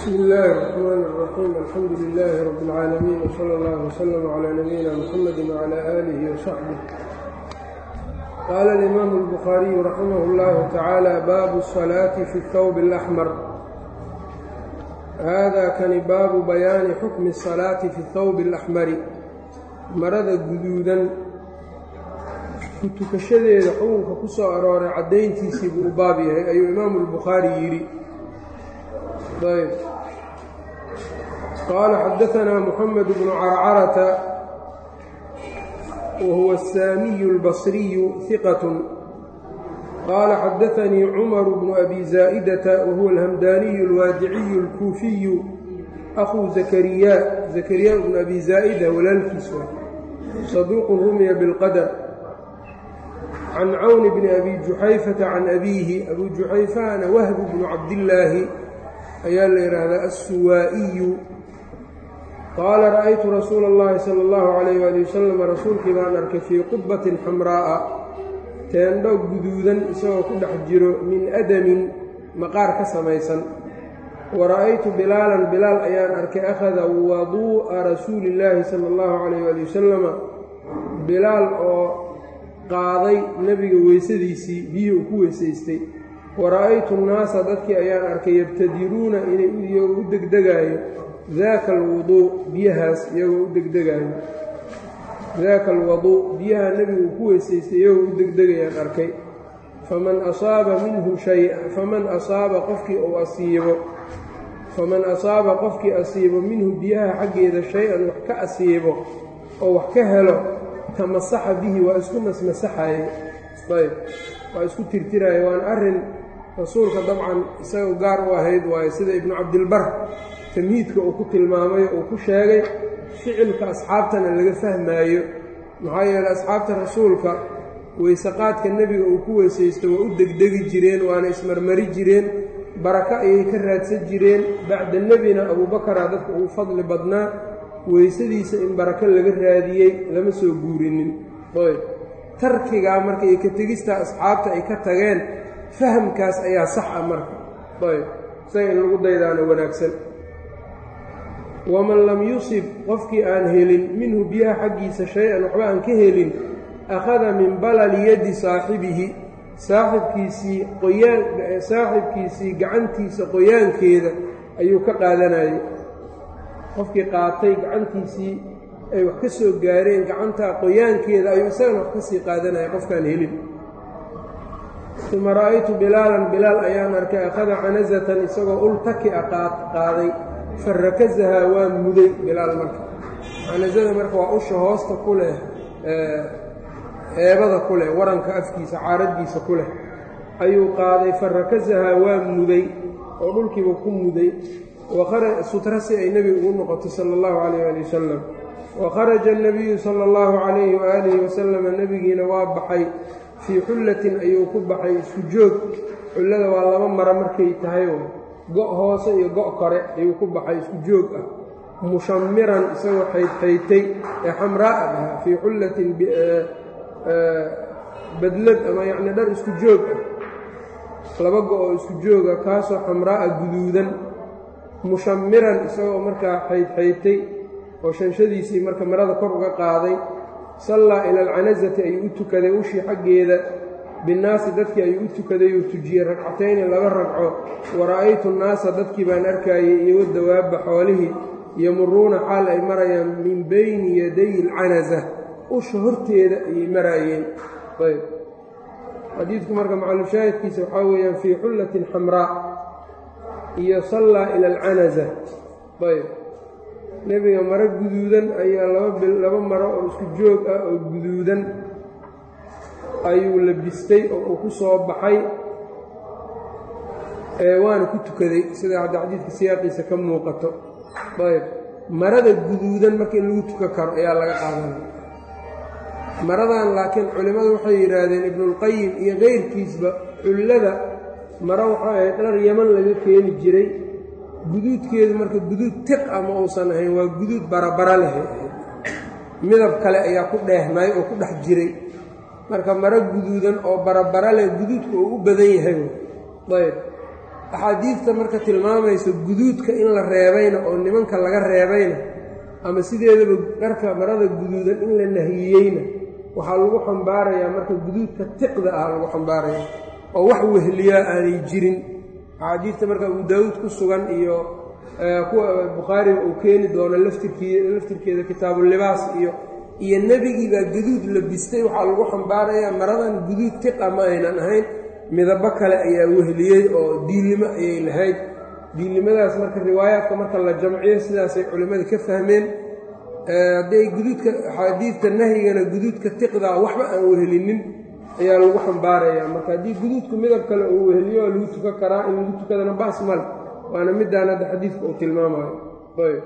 bsm illaahi الرxmaan الرaxiim alxamdu lilaahi rab اlcaalamiin wslى اllah wslm clى nabiyina mxamedi wclى aalihi wsaxbih qaala اlimaamu اlbukhaariyu raximah اllahu tacaala baabu الصalaati fi اthawb اlaxmar hada kani baabu bayaani xukmi الصalaati fi اthawb اlaxmari marada guduudan ku tukashadeeda xukunka ku soo arooray caddayntiisii buu u baab yahay ayuu imaamu اlbukhaari yidhi ayb qaala xadaanaa muxamed bnu carcarata wa huwa asaamiyu اlbasriyu hiqat qaala xadaanii cumaru bnu abi zaa'idata wa huwa alhamdaaniyu alwaadiciyu alkuufiyu akhuu zakariya zakariya bnu abi zaa'ida walaalkiisa saduuqun rumiya bilqadar can cawni bni abi juxayfata can abiihi abuu juxayfahana wahbu bnu cabdillaahi ayaa la yidhaahdaa assuwaa'iyu qaala ra'aytu rasuula اllahi sala اllahu calayh waali wasalam rasuulkii baan arkay fii qubbatin xamraa'a teendho guduudan isagoo ku dhex jiro min adamin maqaar ka samaysan wa ra'aytu bilaalan bilaal ayaan arkay akhada waduu'a rasuuli illaahi sala اllahu calayh waali wasalama bilaal oo qaaday nebiga weysadiisii biyuu ku weysaystay wara-aytu nnaasa dadkii ayaan arkay yabtadiruuna inay iyagoo u degdegaayo daaka alwuduu biyahaas iyagoo u degdegaayo daaka alwaduu biyaha nebigu ku weysaystay iyagoo u degdegayaan arkay faman asaaba minhu shay-a faman asaaba qofkii uu asiibo faman asaaba qofkii asiibo minhu biyaha xaggeeda shay-an wax ka asiibo oo wax ka helo tamasaxa bihi waa isku masmasaxaye ayb waa isku tirtiraya waana arrin rasuulka dabcan isagoo gaar u ahayd waayo sida ibnu cabdilbar tamhiidka uu ku tilmaamayo uu ku sheegay ficilka asxaabtana laga fahmaayo maxaa yeeley asxaabta rasuulka weysaqaadka nebiga uu ku weysaysto waa u degdegi jireen waana ismarmari jireen barako ayay ka raadsan jireen bacda nebina abuubakaraa dadka ugu fadli badnaa weysadiisa in barako laga raadiyey lama soo guurinin oyb tarkigaa marka iyo ka tegista asxaabta ay ka tageen fahamkaas ayaa sax ah marka ayb isaga in lagu daydaano wanaagsan waman lam yusib qofkii aan helin minhu biyaha xaggiisa shay-an waxba aan ka helin akhada min balali yaddi saaxibihi saaxibkiisii qoyaan saaxibkiisii gacantiisa qoyaankeeda ayuu ka qaadanayay qofkii qaatay gacantiisii ay wax ka soo gaareen gacantaa qoyaankeeda ayuu isagana wax ka sii qaadanaya qofkaan helin uma ra'aytu bilaalan bilaal ayaan arkay akhada canasatan isagoo ultaki a qaaday farakasahaa waa muday bilaal marka canasada marka waa usha hoosta ku leh eebada ku leh waranka afkiisa caaraddiisa ku leh ayuu qaaday farakasahaa waa muday oo dhulkiiba ku muday sutra si ay nebiga ugu noqoto sala allahu calayh ali wasalam wa kharaja annabiyu sala allahu calayhi waaalihi wasalama nebigiina waa baxay fii xullatin ayuu ku baxay isku joog xullada waa laba maro markay tahay go' hoose iyo go' kore ayuu ku baxay isku joog ah mushamiran isagoo xaydxaytay ee xamraa'a dhahaa fii xullatin badlad ama yacni dhar isku joog ah laba go-oo isku jooga kaasoo xamraa'a guduudan mushamiran isagoo markaa xaydxaytay oo shanshadiisii marka marada kor uga qaaday sallaa ila alcanasati ayuu u tukaday ushii xaggeeda binnaasi dadkii ayuu u tukaday uu tujiyey ragcatayni laba ragco wa ra'aytu nnaasa dadkii baan arkaayay iyo wadawaabba xoolihii yamuruuna xaal ay marayaan min bayni yaday alcanasa usha horteeda ayay maraayeen ayb xadiidku marka macalushaahidkiisa waxaa weeyaan fii xullatin xamraa iyo sallaa ila alcanasa ayb nebiga maro guduudan ayaa laba maro oo isku joog ah oo guduudan ayuu labistay oo uu ku soo baxay waana ku tukaday sida hadda xadiidka siyaaqiisa ka muuqato ayb marada guduudan marka in lagu tukan karo ayaa laga qaadanaya maradan laakiin culimmadu waxay yidhaahdeen ibnuulqayim iyo keyrkiisba xullada maro waxay ahayd dhar yaman laga keeni jiray guduudkeedu marka guduud tiq ah ma uusan ahayn waa guduud barabara lehay ahayd midab kale ayaa ku dheehmay oo ku dhex jiray marka maro guduudan oo barabara leh guduudka uu u badan yahay ayb axaadiidta marka tilmaamayso guduudka in la reebayna oo nimanka laga reebayna ama sideedaba dharka marada guduudan in la nahiyeyna waxaa lagu xambaarayaa marka guduudka tiqda ah lagu xambaaraya oo wax wehliyaa aanay jirin axaadiidta marka abu daawuud ku sugan iyo kuwa bukhaariga uu keeni doono laftirkii laftirkeeda kitaabulibaas iyo iyo nebigii baa guduud labistay waxaa lagu xambaarayaa maradan guduud tiqa ma aynan ahayn midabo kale ayaa wehliyey oo diilimo ayay lahayd diilnimadaas marka riwaayaadka marka la jamciyo sidaasay culimmada ka fahmeen hadday guduudka axaadiidta nahyigana guduudka tiqdaa waxba aan wehelinin ayaa lagu xambaarayaa marka haddii guduudku midab kale uu weheliyo oo lagu tukan karaa in lagu tukadana bas male waana midaan hadda xadiidka uu tilmaamayo ayb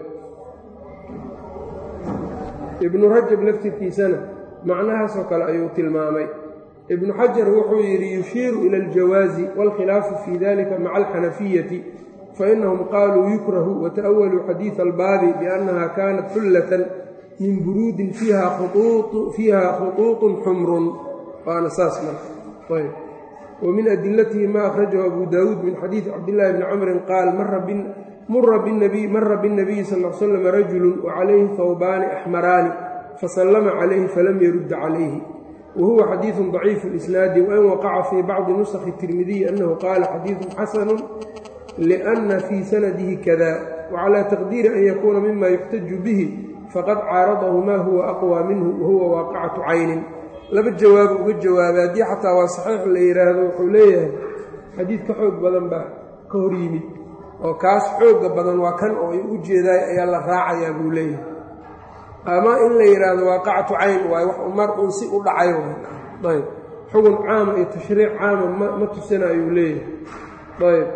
ibnu rajab laftirkiisana macnahaasoo kale ayuu tilmaamay ibnu xajar wuxuu yidhi yushiiru ila aljawaazi wاlkhilaafu fii dalika maca alxanafiyati fainahum qaaluu yukrahu wata'awaluu xadiida albaabi biannaha kaanat xullatan min buruudin fiiha khuطuuطun xumrun waana saas marka ayb wmin adilatihi ma akhrajahu abu daawuud min xadiidi cabdillaahi bni camrin qaal mara biاnabiyi sal l slam rajulu wacalayhi hawbaani axmaraani fasallama calayhi falam yarudda calayhi wa huwa xadiidu daciifu lisnaadi wain waqaca fii bacdi nusakhi tirmidiyi annahu qaala xadiidun xasanu lianna fii sanadihi kada wacalى taqdiiri an yakuuna mima yuxtaju bihi faqad caaradahu ma huwa aqwى minhu wahuwa waaqicatu caynin laba jawaabo uga jawaabay haddii xataa waa saxiix la yidhaahdo wuxuu leeyahay xadiid ka xoog badan baa ka hor yimid oo kaas xoogga badan waa kan oo ay u jeedaay ayaa la raacayaa buu leeyahay ama in la yidhaahdo waaqacatu cayn waayo wax umar uun si u dhacay ayb xugun caama iyo tashriic caama ma tusina ayuu leeyahay ayb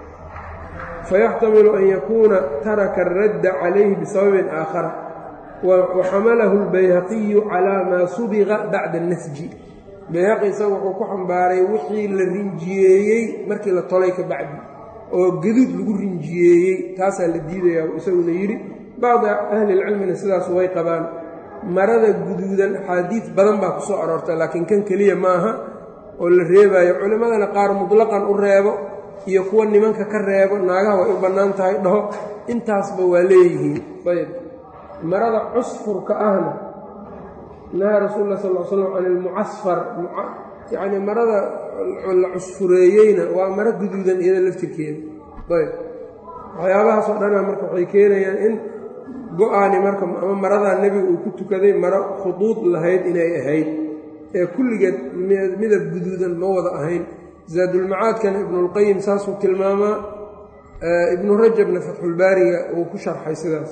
fayaxtamilu an yakuuna taraka aradda calayhi bisababin aakhara waxamalahu albayhaqiyu calaa maa subiqa bacda annasji bayhaqi isaga wuxuu ku xambaaray wixii la rinjiyeeyey markii la tolay ka bacdi oo gaduud lagu rinjiyeeyey taasaa la diidayaa isaguna yidhi bacdi ahlilcilmina sidaas way qabaan marada guduudan axaadiid badan baa ku soo aroorta laakiin kan keliya ma aha oo la reebaayo culimmadana qaar mutlaqan u reebo iyo kuwa nimanka ka reebo naagaha way u bannaan tahay dhaho intaasba waa leeyihiin ayb marada cusfurka ahna nahaa rasuul lah sal l slam can ilmucasfar yacnii marada la cusfureeyeyna waa maro guduudan iyada laftirkeeda ayb waxyaabahaasoo dhana marka waxay keenayaan in go-aani marka ama maradaa nebiga uu ku tukaday maro khuduud lahayd inay ahayd ee kulligeed midab guduudan ma wada ahayn zaadulmacaadkana ibnulqayim saasuu tilmaamaa ibnu rajabna fatxulbaariga uu ku sharxay sidaas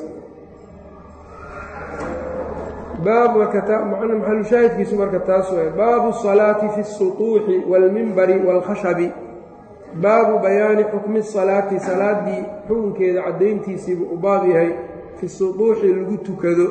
baab markamacna maxalushaahidkiisu marka taas waay baabu salaati fi الsuطuuxi wاlmimbari wاlkhashabi baabu bayaani xukmi salaati salaaddii xukunkeeda caddayntiisiibuu u baab yahay fi suطuuxi lagu tukado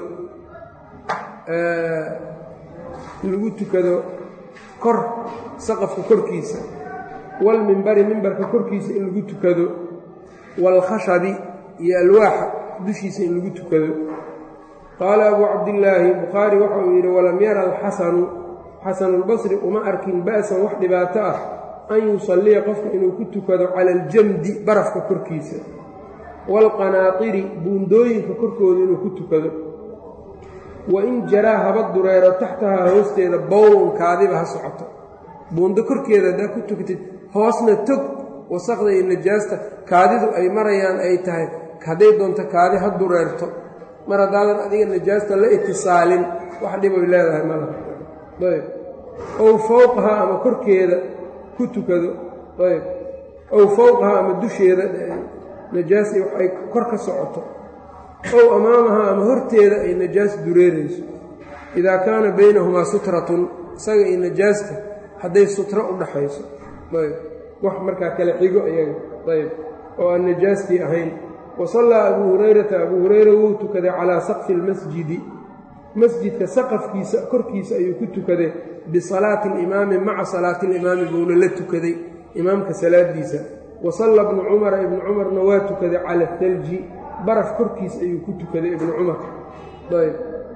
lagu tukado kor saqafka korkiisa wاlmimbari mimbarka korkiisa in lagu tukado wاlkhashabi iyo alwaaxa dushiisa in lagu tukado qaala abuu cabdillaahi bukhaari waxa uu yidhi walam yara alxasanu xasanulbasri uma arkin ba'san wax dhibaato ah an yusalliya qofka inuu ku tukado cala aljamdi barafka korkiisa waalqanaatiri buundooyinka korkooda inuu ku tukado wa in jaraa haba dureero taxtahaa hoosteeda bowlun kaadiba ha socoto buundo korkeeda haddaa ku tukatid hoosna tog wasaqda iyo najaasta kaadidu ay marayaan ay tahay hadday doonto kaadi ha dureerto mar haddaadan adiga najaasta la itisaalin wax dhiboy leedahay malaha ayb ow fowqahaa ama korkeeda ku tukado ayb ow fowqahaa ama dusheeda najaas ay kor ka socoto ow amaamahaa ama horteeda ay najaas dureerayso idaa kaana baynahumaa sutratun isaga iyo najaasta hadday sutro u dhaxayso ayb wax markaa kale xigo iyaga ayb oo aan najaastii ahayn wasallaa abuu hurayrata abuu hurayra wuu tukaday calaa saqfi almasjidi masjidka saqafkiisa korkiisa ayuu ku tukaday bisalaati alimaami maca salaati alimaami buuna la tukaday imaamka salaadiisa wasalla ibnu cumara ibnu cumarna waa tukaday cala thalji baraf korkiis ayuu ku tukaday ibnu cumar ayb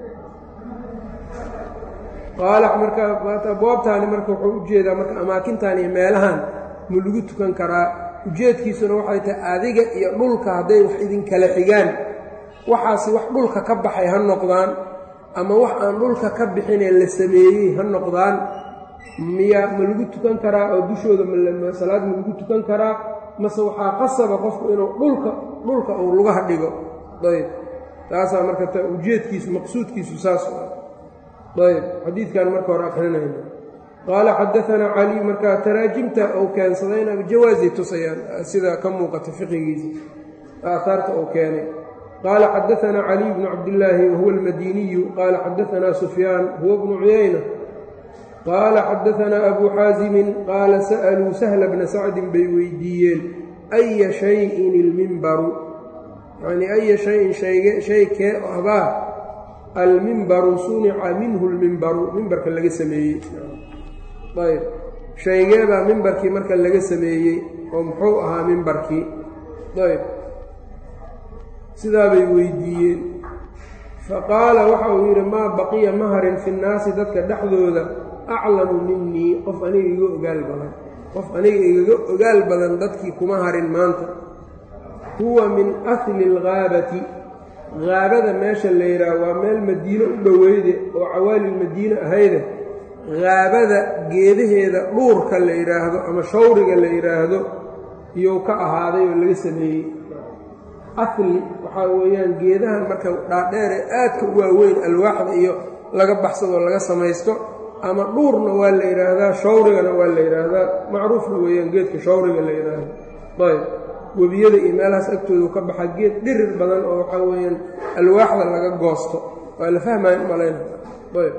qaala marka abwaabtaani marka wuxuu u jeedaa marka amaakintan iyo meelahan ma lagu tukan karaa ujeedkiisuna waxay tahay adiga iyo dhulka hadday wax idinkala xigaan waxaasi wax dhulka ka baxay ha noqdaan ama wax aan dhulka ka bixinee la sameeyey ha noqdaan miya ma lagu tukan karaa oo dushooda salaad ma lagu tukan karaa mase waxaa qasaba qofku inuu dhulka dhulka uu lugaha dhigo ayb taasaa marka ujeedkiisu maqsuudkiisu saas ayb xadiidkan marka hore akrinayna qaala xadaanaa cali markaa taraajimta uu keensadayna jawaasay tusayaan sida ka muuqata fiqigiisa aaaarta uu keenay qaala xadaanaa caliy bnu cabdillaahi wahuwa almadiniyu qaala xadaanaa sufyaan huwa bnu cuyayna qaala xadaanaa abuu xaasimin qaala sa'aluu sahla bna sacdin bay weydiiyeen aya shayin ilmimbaru yacnii aya shayin shay kee ahbaa almimbaru sunica minhu lmimbaru mimbarka laga sameeyey ayb shaygeebaa mimbarkii marka laga sameeyey oo muxuu ahaa mimbarkii ayb sidaabay weydiiyeen faqaala waxa uu yidhi maa baqiya maharin fi nnaasi dadka dhexdooda aclamu minii qof aniga iga ogaal badan qof aniga igaga ogaal badan dadkii kuma harin maanta huwa min asli alghaabati haabada meesha la yidhaah waa meel madiino u dhoweyde oo cawaalilmadiine ahayde haabada geedaheeda dhuurka la yidhaahdo ama shawriga la yidhaahdo iyou ka ahaaday oo laga sameeyey asli waxaa weeyaan geedahan marka dhaadheere aadka u waaweyn alwaaxda iyo laga baxsadoo laga samaysto ama dhuurna waa la yidhaahdaa shawrigana waa la yidhaahdaa macruufna weeyaan geedka shawriga la yidhaahdo ayb webiyada iyo meelahaas agtoodu ka baxa geed dhirir badan oo waxaa weeyaan alwaaxda laga goosto waa la fahmayan u malayna ayb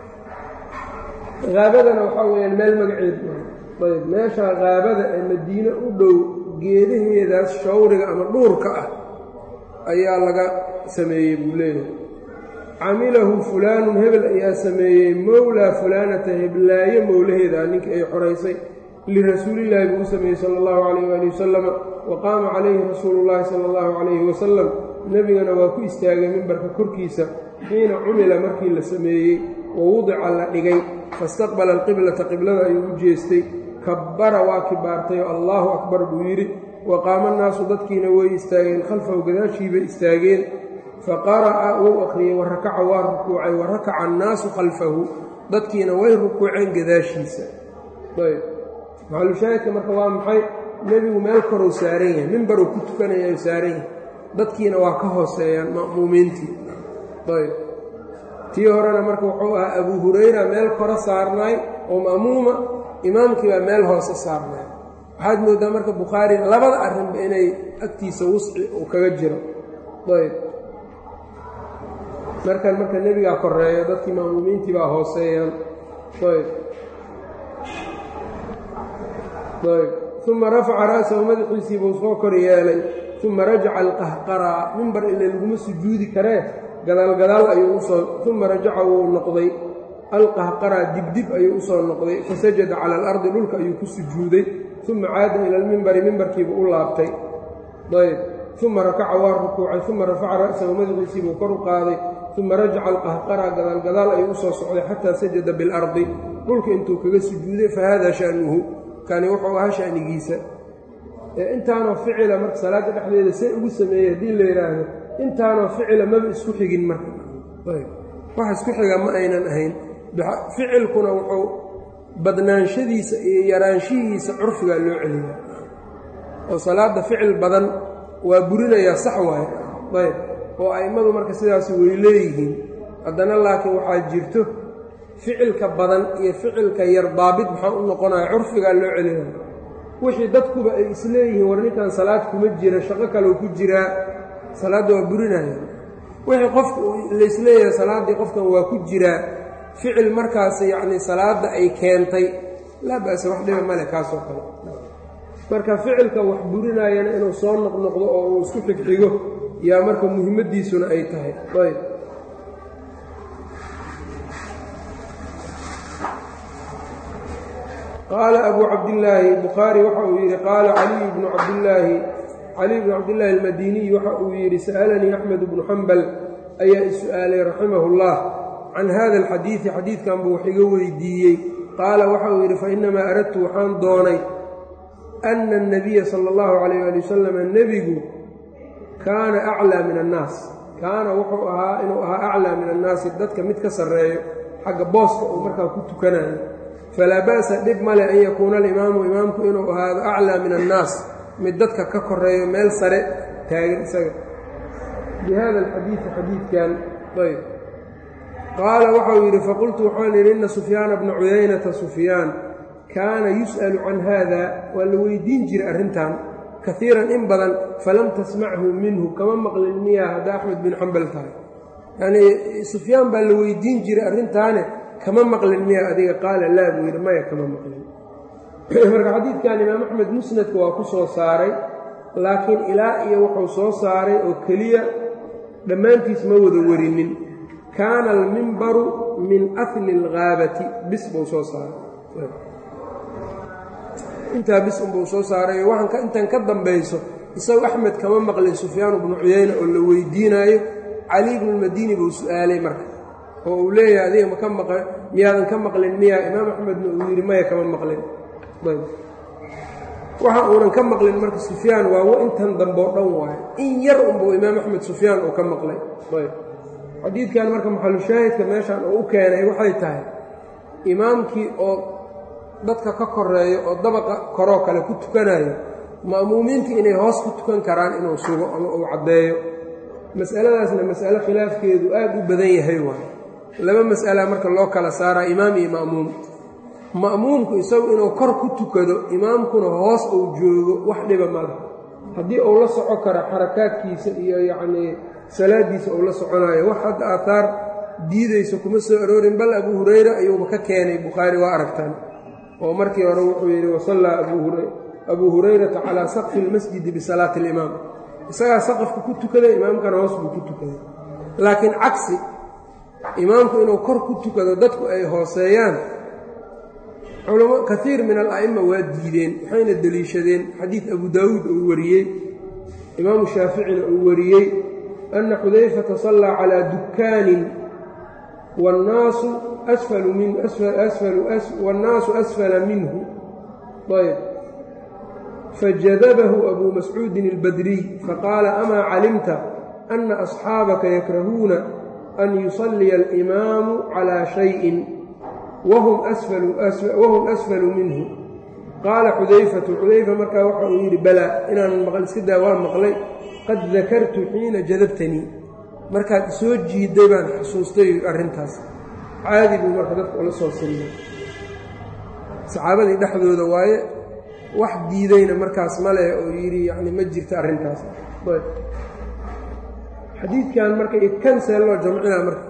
haabadana waxaa weeyaan meel magaceed ayb meesha haabada ee madiine u dhow geedaheedaas shawriga ama dhuurka ah ayaa laga sameeyey buu leeyahay camilahu fulaanun hebel ayaa sameeyey mowlaa fulaanata heblaayo mowlaheeda ninkii ay xoraysay lirasuulillaahi buu u sameeyey sala allahu calayh waali wasalama wa qaama calayhi rasuulu llaahi sala allahu calayhi wasalam nebigana waa ku istaagay mimbarka korkiisa xiina cumila markii la sameeyey wa wudica la dhigay fastaqbala alqiblata qiblada ayuu u jeestay kabbara waa kibaartay oo allaahu akbar buu yidhi wa qaama annaasu dadkiina way istaageen khalfahu gadaashiibay istaageen faqara'a wuu akhriyey wa rakaca waa rukuucay wa rakaca annaasu khalfahu dadkiina way rukuuceen gadaashiisa ayb maxalushaahidka marka waa maxay nebigu meel korou saaran yahay mimbaruu ku tukanaya saaran yahay dadkiina waa ka hooseeyaan ma'muumiintii ayb tii horena marka wuxuu ahaa abuu hurayra meel koro saarnaay oo ma'muuma imaamkii baa meel hoose saarnaay waxaad mooddaa marka bukhaari labada arrinba inay agtiisa wusci uu kaga jiro ayb markan marka nebigaa koreeyo dadkii ma'muumiintii baa hooseeyaan ayb ayb uma rafaca ra'sahu madaxiisii buu soo kor yeelay uma rajaca alqahqaraa mimbar ile laguma sujuudi karee gadaalgadaal ayuu usoo uma rajaca wuu noqday alqahqaraa dibdib ayuu usoo noqday fasajada cala alardi dhulka ayuu ku sujuuday uma caada ila almimbari mimbarkiibuu u laabtay ayb uma rakaca waa rukuucay uma rafaca ra'sahu madaxiisiibuu kor u qaaday uma rajaca alqahqaraa gadaalgadaal ayuu usoo socday xataa sajada biاlardi dhulka intuu kaga sujuuday fahada sha'nuhu kani wuxuu ahaa sha'nigiisa intaanoo ficila marka salaadda dhexdeeda see ugu sameeyey haddii la yidhaahdo intaanoo ficila maba isku xigin marka wax isku xiga ma aynan ahayn ficilkuna wuxuu badnaanshadiisa iyo yaraanshihiisa curfigaa loo celiya oo salaadda ficil badan waa burinayaa sax waaye ayb oo a'immadu marka sidaas way leeyihiin haddana laakiin waxaa jirto ficilka badan iyo ficilka yar daabit maxaa u noqonaya curfigaa loo celinaya wixii dadkuba ay isleeyihiin war ninkan salaad kuma jira shaqo kaleu ku jiraa salaadda waa burinaya wixii qofka laysleeyahay salaaddii qofkan waa ku jiraa ficil markaas yacnii salaadda ay keentay laa ba'se wax dhiba male kaasoo kale marka ficilka wax burinaayana inuu soo noqnoqdo oo uu isku xigxigo yaa marka muhimmaddiisuna ay tahay ayb qaala abuu cabdillaahi bukhaari waxa uu yidhi qaala caliy bnu cabdillaahi caliy bnu cabdillaahi almadiniy waxa uu yidhi sa'alanii axmed bnu xambal ayaa is-su'aalay raximahu اllah can hada alxadiidi xadiidkan buu wax iga weydiiyey qaala waxa uu yidhi fainamaa aradtu waxaan doonay ana الnabiya salى اllahu calayh ali wasalam nebigu kaana aclaa min annaas kaana wuxuu ahaa inuu ahaa aclaa min annaasi dadka mid ka sarreeyo xagga booska uu markaa ku tukanayo falaa ba'sa dhib male an yakuuna alimaamu imaamku inuu ahaado aclaa min annaas mid dadka ka koreeyo meel sare taagan isaga bi hada alxadiidi xadiidkan ayb qaala waxau yidhi faqultu waxaan yidhi inna sufyaana bna cuyaynata sufyaan kaana yus'alu can haada waa la weydiin jiray arrintan kaiiran in badan falam tasmachu minhu kama maqlin miyaa hadda axmed bin xambal tahay yanii sufyaan baa la weydiin jiray arrintaane kama maqlin miyaa adiga qaala laa buu yidhi maya kama maqlin marka xadiidkan imaam axmed musnadka waa ku soo saaray laakiin ilaa iyo wuxuu soo saaray oo keliya dhammaantiis ma wada warinin kaana almimbaru min asli alghaabati bis buu soo saaray intaa bis unbuu soo saaray waxaan intan ka dambayso isagu axmed kama maqlin sufyaan bnu cuyayna oo la weydiinaayo cali bnulmadiini buu su-aalay marka oo uu leeyahay adiga maka maq miyaadan ka maqlin miyaa imaam axmedna uu yidhi maya kama maqlin waxa uunan ka maqlin marka sufyaan waa intan dambe oo dhan waayo in yar unbuu imaam axmed sufyaan uu ka maqlay xadiidkan marka maxalushaahidka meeshan uu u keenay waxay tahay imaamkii oo dadka ka koreeyo oo dabaqa koroo kale ku tukanayo ma'muumiinta inay hoos ku tukan karaan inuu sugo ama uu caddeeyo mas'aladaasna mas'alo khilaafkeedu aad u badan yahay waayo laba mas'ala marka loo kala saaraa imaam iyo ma'muum ma'muumku isagu inuu kor ku tukado imaamkuna hoos uu joogo wax dhiba ma laha haddii uu la soco karo xarakaadkiisa iyo yacnii salaadiisa uu la soconayo wax hadda aataar diidayso kuma soo aroorin bal abuu hurayra ayuuba ka keenay bukhaari waa aragtaan oo markii hore wuxuu yidhi wasallaa abuu hurayrata calaa saqfi اlmasjidi bisalaati اlimaam isagaa saqafka ku tukaday imaamkana hoos buu ku tukaday laakiin cagsi imaamku inuu kor ku tukado dadku ay hooseeyaan kaiir min ala'ima waa diideen waxayna deliishadeen xadiid abu daawuud uu wariyey imaamu shaaficina uu wariyey ana xudayfata sallaa calaa dukkaanin wاnnaasu wاnnaasu asfala minhu ayb fajadabahu abuu mascuudin اlbadriy faqaala amaa calimta ana asxaabaka yakrahuuna an yusalliya alimaamu calaa shayin wahum asfalu minhu qaala xudayfatu xudayfa markaa waxa uu yidhi balaa inaanan maqal iska daa waa maqlay qad dakartu xiina jadabtanii markaad isoo jiiday baan xusuustay arrintaas caadi buu marka dadka ula soo siriyay saxaabadii dhexdooda waaye wax diidayna markaas ma leh oo yidhi yacni ma jirta arrintaas xadiidkan marka iyo kansee loo jamcinaa marka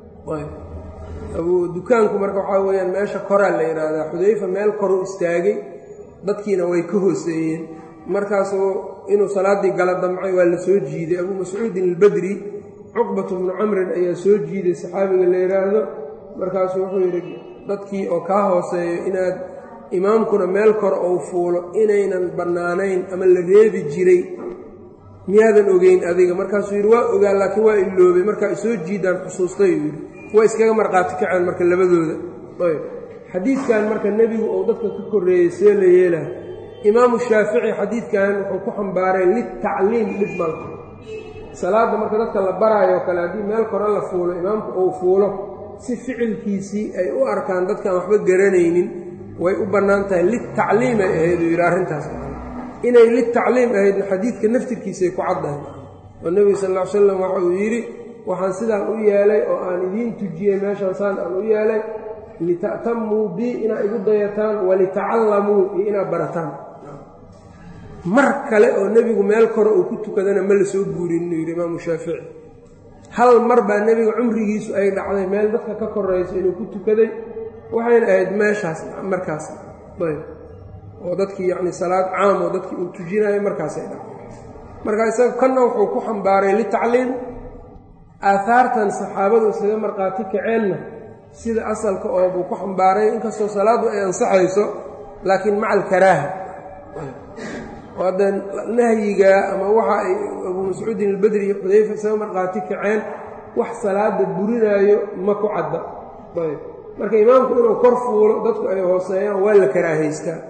abuu dukaanku marka waxaa weeyaan meesha koraa la yidhaahdaa xudayfa meel koruu istaagay dadkiina way ka hooseeyeen markaasuu inuu salaaddii gala damcay waa la soo jiiday abuu mascuudin albadri cuqbatu bnu camrin ayaa soo jiiday saxaabiga la yidhaahdo markaasuu wuxuu yidhi dadkii oo kaa hooseeyo inaad imaamkuna meel kor ou fuulo inaynan bannaanayn ama la reebi jiray miyaadan ogeyn adiga markaasuu yidhi waa ogaa laakiin waa iloobay markaa isoo jiidaan xusuustay uu yidhi way iskaga markhaati kaceen marka labadooda ayb xadiidkan marka nebigu uu dadka ka korreeyey see la yeelaha imaamu shaafici xadiidkan wuxuu ku xambaaray litacliim dhib malka salaadda marka dadka la baraayoo kale haddii meel kore la fuulo imaamku uu fuulo si ficilkiisii ay u arkaan dadkaan waxba garanaynin way u bannaan tahay litacliim ay ahayd uu yidhi arrintaas inay litacliim ahaydna xadiidka naftirkiisay ku caddahay oo nebiga sal ll ly slam waxa uu yidhi waxaan sidaan u yeelay oo aan idiin tujiyey meeshaan saan aan u yeelay lita'tamuu bii inaad igu dayataan walitacallamuu iyo inaad barataan mar kale oo nebigu meel kore uu ku tukadana ma la soo guurin inuu yidhi imaamu shaafici hal mar baa nebiga cumrigiisu ay dhacday meel dadka ka korayso inuu ku tukaday waxayna ahayd meeshaas markaas ayb oo dadkii yacni salaad caam oo dadkii uu tujinayo markaasay dhacday marka isaga kanna wuxuu ku xambaaray litacliim aahaartan saxaabadu isaga markhaati kaceenna sida asalka oo buu ku xambaaray inkastoo salaaddu ay ansaxayso laakiin maca alkaraaha oo haddee nahyigaa ama waxa ay abuu mascuudin albadri iyo xudayfa isaga markhaati kaceen wax salaada burinaayo ma ku cadda ayb marka imaamku inuu kor fuulo dadku ay hooseeyaan waa la karaahaystaa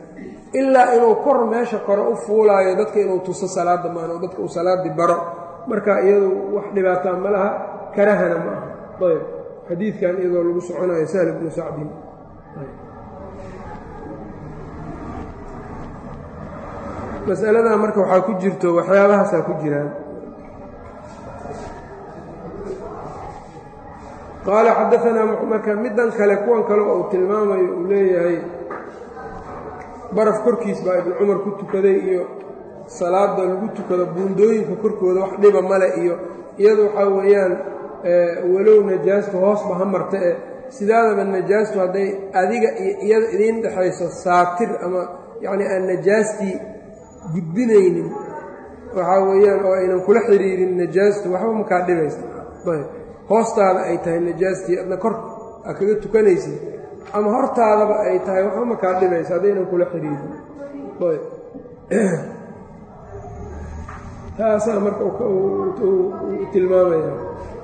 ilaa inuu kor meesha kore u fuulaayo dadka inuu tuso salaadda maan oo dadka uu salaaddii baro marka iyadu wax dhibaataa ma laha karahana ma aha ayb xadiidkan iyadoo lagu soconayo sahl bnu sacdin masaladan marka waxaa ku jirto waxyaabahaasaa ku jiraan qaala xadaanaa marka middan kale kuwan kale uu tilmaamayo uu leeyahay baraf korkiis baa ibnu cumar ku tukaday iyo salaada lagu tukado buundooyinka korkooda wax dhiba male iyo iyadu waxaa weeyaan walow najaastu hoosba ha marta e sidaadaba najaastu hadday adiga iyo iyada idiin dhexayso saatir ama yacni aan najaastii gudbinaynin waxaa weeyaan oo aynan kula xiriirin najaastu waxba makaa dhibaysa ayb hoostaada ay tahay najaastii adna kor a kaga tukanaysid ama hortaadaba ay tahay waxba makaa dhibaysa haddaynan kula xiriirin ayb taasaa marka tilmaamaya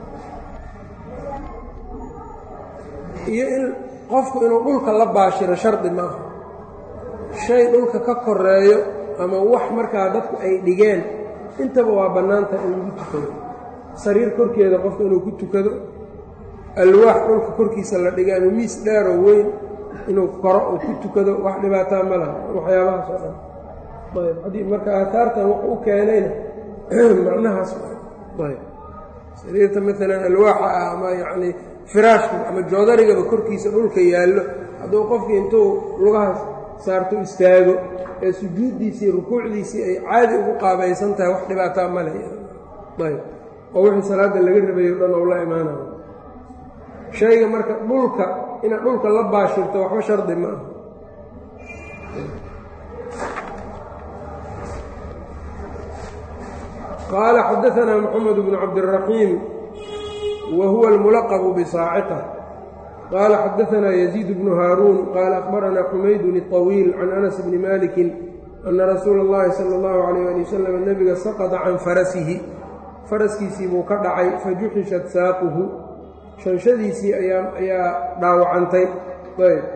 iyo in qofku inuu dhulka la baashiro shardi maaha shay dhulka ka koreeyo ama wax markaa dadku ay dhigeen intaba waa bannaanta in lagu tukado sariir korkeeda qofku inuu ku tukado alwaax dhulka korkiisa la dhigay ama miis dheeroo weyn inuu koro uu ku tukado wax dhibaataa ma laha waxyaabahaas oo dhan ayb haddii marka aataartan wuxuu u keenayna macnahaas ayb sariirta maalan alwaaxa ah ama yacnii firaashka ama joodarigaba korkiisa dhulka yaallo hadduu qofkii intuu lugahaas saarto istaago ee sujuuddiisii rukuucdiisii ay caadi ugu qaabaysan tahay wax dhibaataa ma leh ayb oo wixii salaadda laga rabayo dhan ou la imaanayo shayga marka dhulka inaad dhulka la baashirto waxba shardi ma aha qaala xadaanaa moxamed bnu cabdiraxiim wa huwa almulaqbu bisaaciqa qaala xadaanaa yaziid bnu haaruun qaala akhbaranaa xumaydun iطawiil can anas bni maliki ana rasuula اllahi sala اllahu alayh ali wasalam nebiga saqada can farasihi faraskiisii buu ka dhacay fajuxishat saaquhu shanshadiisii ayaa ayaa dhaawacantay ayb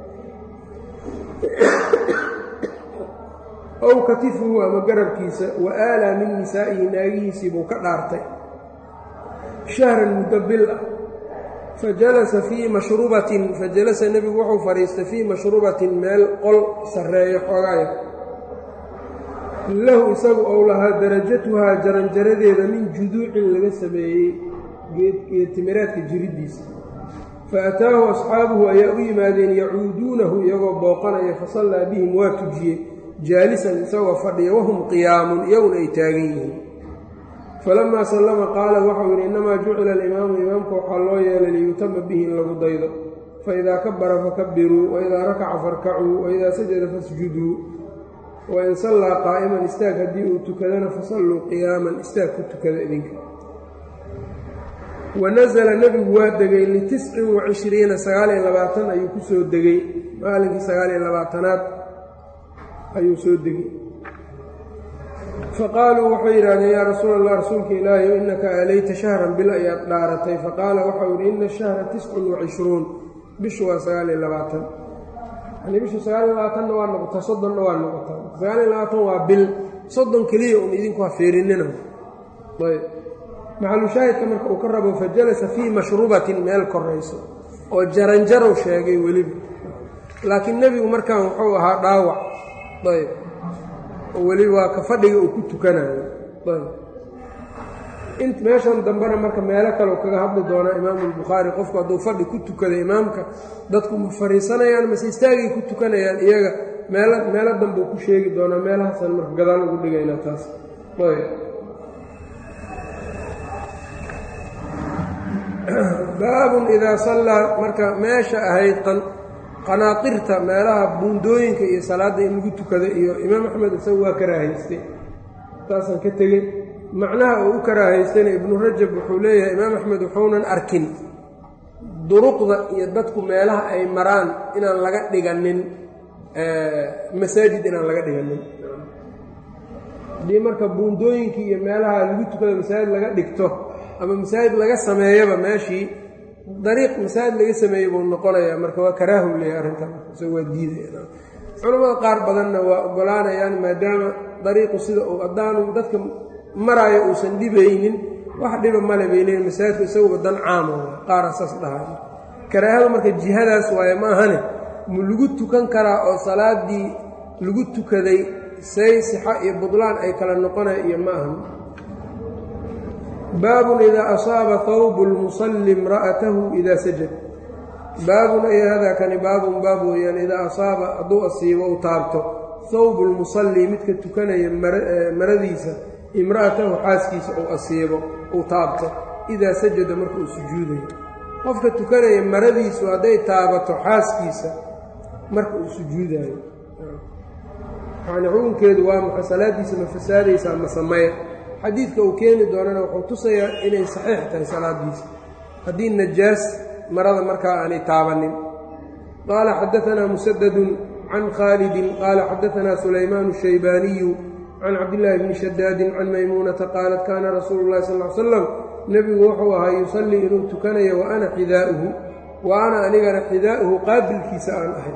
ow katifuhu ama garabkiisa wa aalaa min nisaa'ihi naagihiisii buu ka dhaartay shahran muddo bil ah fajalasa fii mashrubatin fajalasa nebigu wuxuu fadhiistay fii mashrubatin meel qol sarreeyo xoogaaya lahu isagu ou lahaa darajatuhaa jaranjaradeeda min juduucin laga sameeyey geedtimireedka jiriddiisa fa ataahu asxaabuhu ayaa u yimaadeen yacuuduunahu iyagoo booqanaya fasallaa bihim waa tujiyey jaalisan isagoo fadhiya wahum qiyaamun iyaguna ay taagan yihiin falamaa sallama qaala waxau yidhi innamaa jucila alimaamu imaamka waxaa loo yeelay liyutama bihi in lagu daydo faidaa kabara fakabiruu waidaa rakaca farkacuu waidaa sajada fasjuduu wain sallaa qaa'iman istaag haddii uu tukadana fasalluu qiyaaman istaag ku tukada idinka wanasala nebigu waa degay litiscin wa cishriina sagaaliyo labaatan ayuu ku soo degay maalinkii sagaaliyo labaatanaad ayuu soo degay faqaaluu waxay yidhahdeen yaa rasuula allah rasuulka ilaahi innaka aalayta shahran bil ayaad dhaaratay faqaala waxau yidhi ina ashahra tiscun wa cishruun bishu waa sagaaliyo labaatan yani bishu sagaaliyo labaatanna waa noqotaa soddonna waa noqotaa sagaaliyo labaatan waa bil soddon keliya un idinku ha fiirinina ayb maxalushaahidka marka uu ka rabo fajalasa fii mashrubatin meel korayso oo jaranjarow sheegay weliba laakiin nebigu markaan wuxuu ahaa dhaawac ayb oo weliba waa ka fadhiga uu ku tukanayo ayb int meeshan dambena marka meelo kale kaga hadli doonaa imaamu albukhaari qofku hadduu fadhi ku tukada imaamka dadku ma fariisanayaan mase istaagay ku tukanayaan iyaga meelo meelo dambeu ku sheegi doonaa meelahaasaan marka gadaal ugu dhigaynaa taas ayb baabun idaa sallaa marka meesha ahayd qanaatirta meelaha buundooyinka iyo salaadda in lagu tukada iyo imaam axmed isagu waa karaahaystay taasaan ka tegey macnaha uu u karaahaystayna ibnu rajab wuxuu leeyahay imaam axmed wuxuunan arkin duruqda iyo dadku meelaha ay maraan inaan laga dhiganin masaajid inaan laga dhiganin haddii marka buundooyinkii iyo meelaha lagu tukada masaajid laga dhigto ama masaajid laga sameeyaba meeshii dariiq masaajid laga sameeyey buu noqonayaa marka waa karaahu leeyahay arrintan isaga waa diidaya culammada qaar badanna waa oggolaanayaan maadaama dariiqu sida uu haddaanu dadka maraayo uusan dhibaynin wax dhiba male bay leeyiin masaajidku isaguba dan caama qaara saas dhahay karaahada marka jihadaas waaye ma ahane mu lagu tukan karaa oo salaaddii lagu tukaday say sixa iyo budlaan ay kala noqonaya iyo ma ahan baabun idaa asaaba hawbu lmusalli imra'atahu idaa sajad baabun ay hadaa kani baabun baab weeyaan idaa asaaba hadduu asiibo u taabto hawbu lmusalli midka tukanaya maradiisa imra'atahu xaaskiisa uu asiibo uu taabto idaa sajada marka uu sujuudayo qofka tukanaya maradiisu hadday taabato xaaskiisa marka uu sujuudayo yani xukunkeedu waa maxay salaaddiisa ma fasaadaysaa ma sameya xadiidka uu keeni doonana wuxuu tusayaa inay saxiix tahay salaaddiisa haddii najaas marada markaa aanay taabanin qaala xadaanaa musadadun can khaalidin qaala xadaanaa sulaymaanu shaybaaniyu can cabdillaahi bni shadaadin can maymuunata qaalat kaana rasuulu llahi sal l slam nebigu wuxuu ahaa yusallii inuu tukanayo wa ana xidaa'uhu wa ana anigana xidaa'uhu qaabilkiisa aan ahay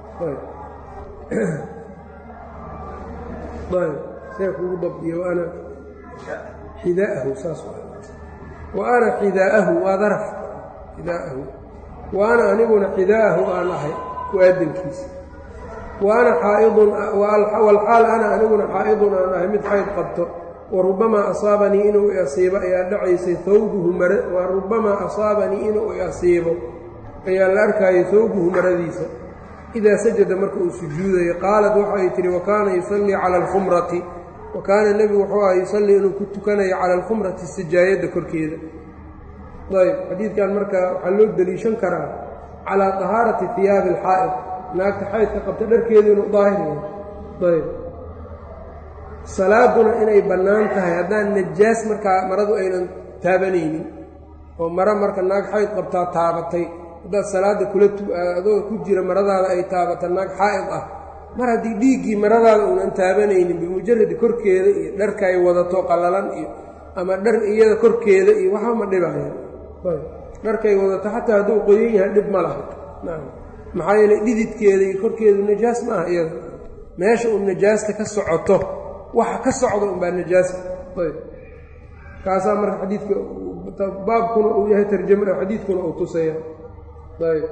see kugu dabdiye waana xidaahu saas wa ana xidaa'ahu waa daraf xidaahu wa ana aniguna xidaa'ahu aan ahay waadankiisa wa ana xaa'idun walxaal ana aniguna xaa'idun aan ahay mid xayd qabto wa rubamaa asaabanii inuu i asiibo ayaa dhacaysay hawbuhu mara wa rubamaa asaabanii inuu i asiibo ayaa la arkayay hawbuhu maradiisa idaa sajada marka uu sujuudayo qaalat waxay tihi wa kaana yusallii cala alkhumrati wa kaana nebigu wuxuu aha yusallii inuu ku tukanayo cala alkhumrati sijaayadda korkeeda ayb xadiidkan marka waxaa loo deliishan karaa calaa tahaarati hiyaabi alxaa'id naagta xaydka qabta dharkeedu inuu daahir yahay ayb salaaduna inay bannaan tahay haddaan najaas markaa maradu aynan taabanaynin oo maro marka naag xayd qabtaa taabatay haddaad salaadda kula adoo ku jira maradaada ay taabata naag xaa'id ah mar haddii dhiiggii maradaada uunan taabanaynin bimujaradi korkeeda iyo dharka ay wadato qallalan iyo ama dhar iyada korkeeda iyo waxba ma dhibaya dharkay wadato xataa hadduu qoyan yahay dhib ma laha maxaa yeele dhididkeeda iyo korkeedu najaas ma aha iyada meesha uu najaasta ka socoto waxa ka socda unbaa najaasa ayb kaasaa marka xadiidka baabkuna uu yahay tarjama xadiidkuna uu tusaya ayb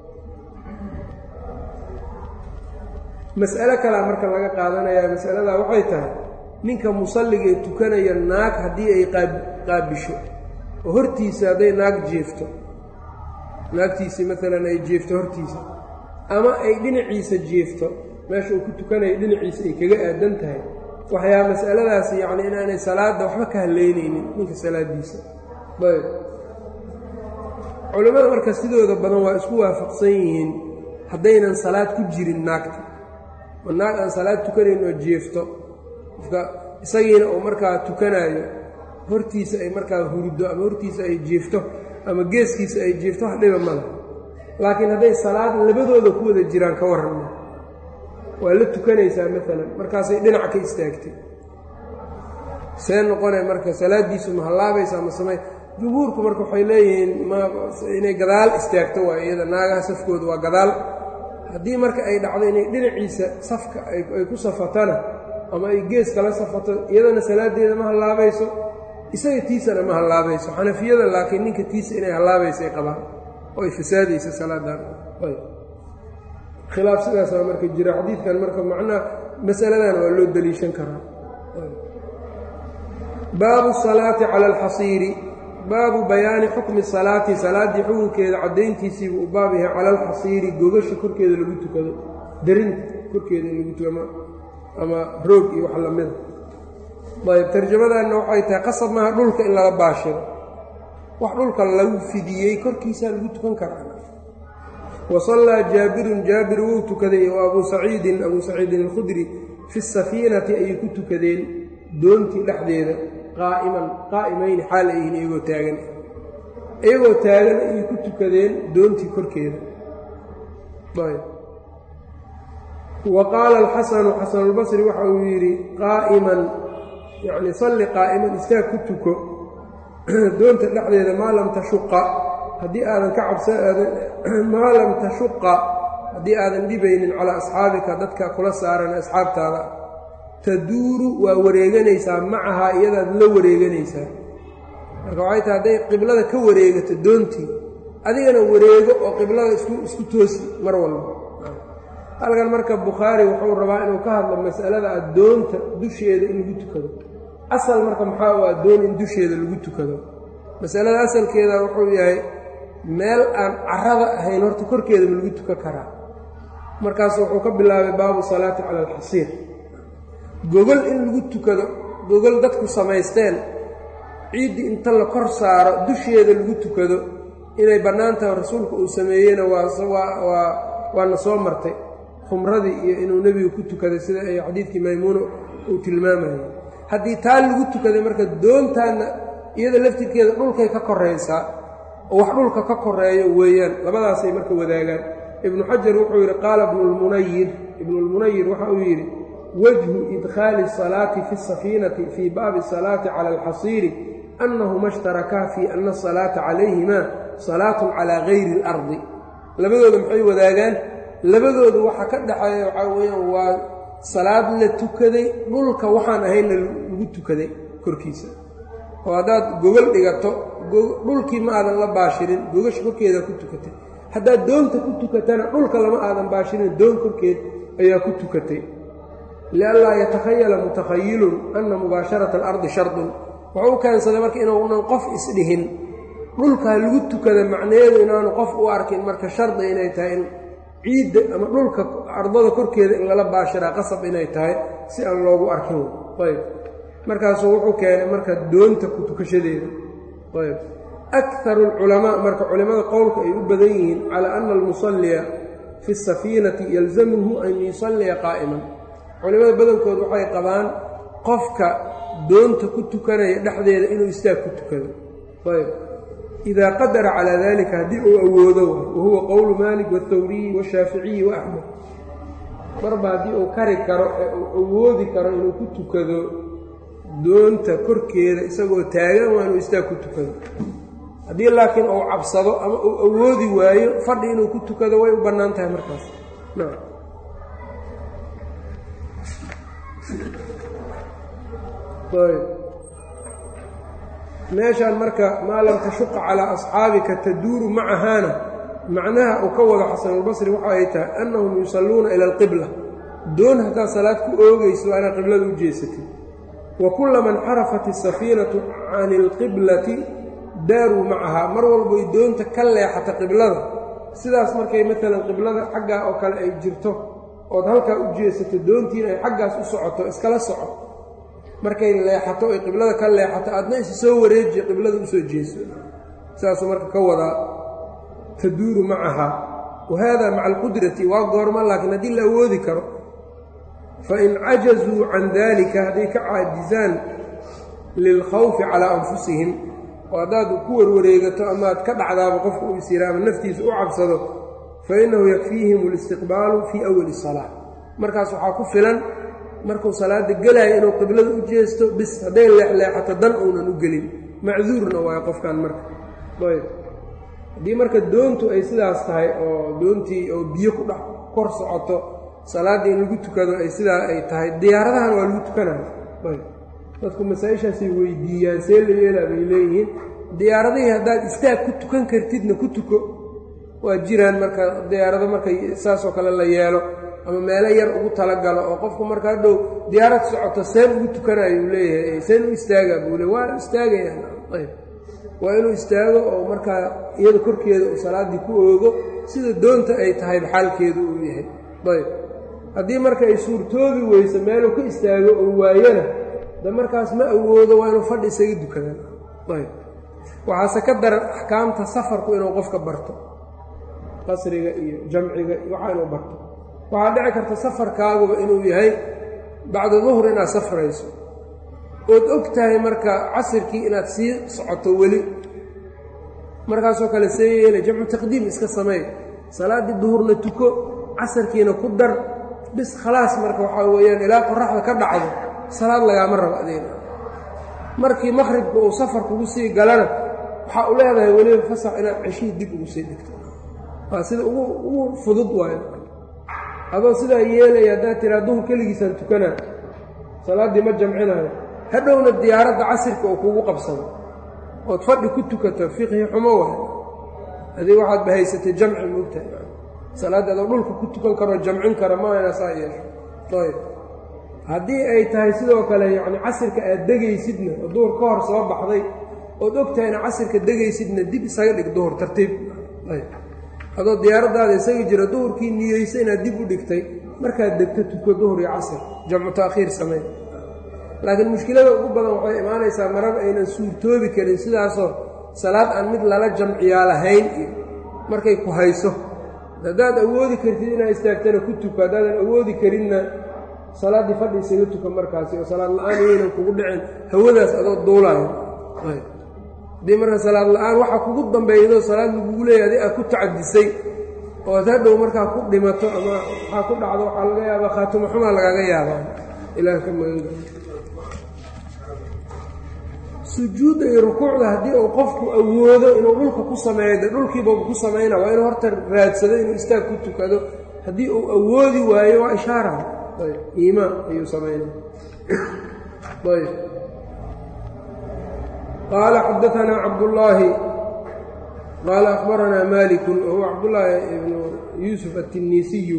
mas'alo kalea marka laga qaadanayaa mas'aladaa waxay tahay ninka musalliga ee tukanaya naag haddii ay qaabisho oo hortiisa hadday naag jeefto naagtiisii maalan ay jeefto hortiisa ama ay dhinaciisa jeefto meesha uu ku tukanaya dhinaciisa ay kaga aadan tahay waxyaa mas'aladaasi yacni inaanay salaadda waxba ka haleynaynin ninka salaaddiisa ayb culimmada marka sidooda badan waa isku waafaqsan yihiin haddaynan salaad ku jirin naagta oo naag aan salaad tukanayn oo jeefto qofka isagiina uu markaa tukanaayo hortiisa ay markaa huruddo ama hortiisa ay jeefto ama geeskiisa ay jeefto wax dhiba mala laakiin hadday salaad labadooda ku wada jiraan ka warranma waa la tukanaysaa maalan markaasay dhinac ka istaagtay see noqone marka salaaddiisu ma hallaabaysaa ma samay jumhuurku marka waxay leeyihiin minay gadaal istaagto waa iyada naagaha safkooda waa gadaal haddii marka ay dhacdo inay dhinaciisa safka ay ku safatana ama ay geeska la safato iyadana salaaddeeda ma hallaabayso isaga tiisana ma hallaabayso xanafiyada laakiin ninka tiisa inay hallaabayso ay qabaan oo ay fasaadaysa salaadan khilaaf sidaasaa marka jira xadiidkan marka macnaha masaladan waa loo deliishan karaa baabu salaati cala alxasiiri baabu bayaani xukmi salaati salaaddii xukunkeeda caddayntiisiibuu u baab yahay cala alxasiiri gogasha korkeeda lagu tukado darinta korkeeda in lagu tukado ama roog iyo wax lamida ayb tarjamadanna waxay tahay qasab maaha dhulka in laga baashiro wax dhulka lagu fidiyey korkiisaa lagu tukan karaa wa sallaa jaabirun jaabir wuu tukaday wa abuu saciidin abuu saciidin alkhudri fi safiinati ayay ku tukadeen doontii dhexdeeda qaa'iman qaa'imayni xaal ay yihiin iyagoo taagan iyagoo taagan ayay ku tukadeen doontii korkeeda wa qaala alxasanu xasanulbasri waxa uu yidhi qaa'iman yacni salli qaa'iman istaag ku tuko doonta dhexdeeda maa lam tashuqa haddii aadan ka cabsa aadan maa lam tashuqa haddii aadan dhibaynin calaa asxaabika dadka kula saaran asxaabtaada taduuru waa wareeganaysaa macahaa iyadaad la wareeganaysaa marka waxay tahay hadday qiblada ka wareegato doontii adigana wareego oo qiblada isku isku toosi mar walba halkan marka bukhaari wuxuu rabaa inuu ka hadlo masalada addoonta dusheeda in lagu tukado asal marka maxaa u addoon in dusheeda lagu tukado masalada asalkeeda wuxuu yahay meel aan carada ahayn horta korkeeda ma lagu tukan karaa markaas wuxuu ka bilaabay baabu salaati cala alxasiir gogol in lagu tukado gogol dadku samaysteen ciiddii inta la kor saaro dusheeda lagu tukado inay bannaan tahay rasuulku uu sameeyeyna waa waana soo martay khumradii iyo inuu nebigu ku tukaday sida ay xadiidkii maymuuna uu tilmaamayay haddii taa lagu tukaday marka doontaanna iyada laftirkeeda dhulkay ka koraysaa oo wax dhulka ka koreeyo weeyaan labadaasay marka wadaagaan ibnu xajar wuxuu yidhi qaala ibnulmunayir ibnulmunayir waxa uu yidhi wajhu idkhaali asalaati fi asafiinati fii baabi asalaati cala alxasiiri annahuma ishtarakaa fii ana asalaata calayhima salaatun calaa gayri اlardi labadooda maxay wadaagaan labadooda waxa ka dhexeeya waxaa weeyaan waa salaad la tukaday dhulka waxaan ahaynna lagu tukaday korkiisa oo haddaad gogol dhigato dhulkii ma aadan la baashirin gogasha korkeeda ku tukatay haddaad doonta ku tukatana dhulka lama aadan baashirin doon korkeed ayaa ku tukatay lianlaa yatakhayala mutakhayilun anna mubaasharata alardi shardun wuxuu u keensaday marka inuunan qof isdhihin dhulkaa lagu tukada macnaheedu inaanu qof u arkin marka shardi inay tahay in ciidda ama dhulka ardada korkeeda in lala baashiraa qasab inay tahay si aan loogu arkin ayb markaasuu wuxuu keenay marka doonta ku tukashadeeda ayb akaru alculamaa marka culimmada qowlka ay u badan yihiin calaa ana almusalliya fi safiinati yalzamuhu an yusalliya qaa'iman culimmada badankood waxay qabaan qofka doonta ku tukanaya dhexdeeda inuu istaag ku tukado ayb idaa qadara calaa dalika haddii uu awoodo wa huwa qowlu maalik waاthawriyi waashaaficiyi wa axmed marba haddii uu kari karo ee uu awoodi karo inuu ku tukado doonta korkeeda isagoo taagan waa inuu istaag ku tukado haddii laakiin uu cabsado ama uu awoodi waayo fadhi inuu ku tukado way u bannaan tahay markaas meeshaan marka maa lam tashuqa calaa asxaabika taduuru macahaana macnaha uu ka wado xasanulbasri waxa ay tahay annahum yusalluuna ila alqibla doon haddaad salaad ku oogayso waa inaad qiblada u jeesatid wa kullama inxarafat isafiinatu can ilqiblati daaruu macahaa mar walboy doonta ka leexata qiblada sidaas markay maalan qiblada xaggaa oo kale ay jirto ood halkaa u jeesato doontiina ay xaggaas u socoto iskala soco markay leexato ay qiblada ka leexato aadna isa soo wareejiya qiblada usoo jeeso saasuu marka ka wadaa taduuru macahaa wa haada maca alqudrati waa goorma laakiin haddii la awoodi karo fain cajazuu can dalika hadday ka caajizaan lilkhawfi calaa anfusihim oo haddaad ku warwareegato amaad ka dhacdaaba qofka uu is yira ama naftiisa u cabsado fa innahu yakfiihim alistiqbaalu fii awali salaa markaas waxaa ku filan markuu salaada gelaayo inuu qiblada u jeesto bis hadday leexleexato dan uunan u gelin macduurna waayo qofkan marka ayb haddii marka doontu ay sidaas tahay oo doontii oo biyo ku dhex kor socoto salaaddii in lagu tukado ay sidaa ay tahay diyaaradahan waa lagu tukanayo ayb dadku masaa-ishaasay weydiiyaan see la yeelaa bay leeyihiin diyaaradihii haddaad istaag ku tukan kartidna ku tuko waa jiraan marka diyaarado markay saasoo kale la yeelo ama meelo yar ugu talagalo oo qofku marka hadhow diyaarad socoto seen ugu tukanayo leeyahay seen u istaagaa buu le waa istaagayaan ayb waa inuu istaago oo markaa iyada korkeeda uu salaaddii ku oogo sida doonta ay tahay xaalkeedu uu yahay ayb haddii marka ay suurtoobi weyso meeluu ka istaago oo waayana de markaas ma awoodo waa inuu fadhi isaga dukadaan ayb waxaase ka daran axkaamta safarku inuu qofka barto qasriga iyo jamciga waxaa inuu barto waxaa dhici karta safarkaaguba inuu yahay bacda duhr inaad safrayso ood og tahay marka casirkii inaad sii socoto weli markaasoo kale see yeela jamcu taqdiim iska sameey salaaddii duhurna tuko casarkiina ku dar bis khalaas marka waxaa weeyaan ilaa qoraxda ka dhacdo salaad lagaama rabo adeena markii maqhribka uu safar kugu sii galana waxaa u leedahay weliba fasax inaad ceshihii dib ugu sii dhigto waa sida ugu ugu fudud waayo adoo sidaa yeelaya haddaad tiraa duhur keligiisaan tukanaa salaaddii ma jamcinayo hadhowna diyaaradda casirka oo kugu qabsado ood fadhi ku tukato fiqhi xumo waay adig waxaad bahaysatay jamci moogtahay salaadda adoo dhulka ku tukan karoo jamcin kara ma ayna saa yeesho ayb haddii ay tahay sidoo kale yacni casirka aad degaysidna oo duhur ka hor soo baxday ood ogtahayna casirka degaysidna dib isaga dhig duhur tartiib ayb adoo diyaaraddaada isaga jira duhurkii niyeysa inaad dib u dhigtay markaad degto tuko duhur iyo casir jamcu taakhiir samey laakiin mushkilada ugu badan waxay imaanaysaa marar aynan suurtoobi karin sidaasoo salaad aan mid lala jamciyaa lahayn iyo markay ku hayso haddaad awoodi kartid inaad istaagtana ku tuko haddaadan awoodi karinna salaaddii fadhi isaga tuka markaasi oo salaad la-aan iyaynan kugu dhicin hawadaas adoo duulaayo haddii marka salaad la-aan waxa kugu dambeeydo salaad lagugu leeyahay adi aad ku tacadisay oo ad hadhow markaa ku dhimato ama waxaa ku dhacdo waxaa laga yaabaa khaatimo xumaa lagaaga yaabaa ilaah ka maganga sujuudda iyo rukuucda haddii uu qofku awoodo inuu dhulka ku sameeyo de dhulkiibau ku samayna waa inuu horta raadsado inuu istaag ku tukado haddii uu awoodi waayo waa ishaara ayb iimaan ayuu samaynay ayb qaala xadaanaa cabdullaahi qaala akhbaranaa maliku wahuwa cabdullaahi ibnu yuusuf atiniisiyu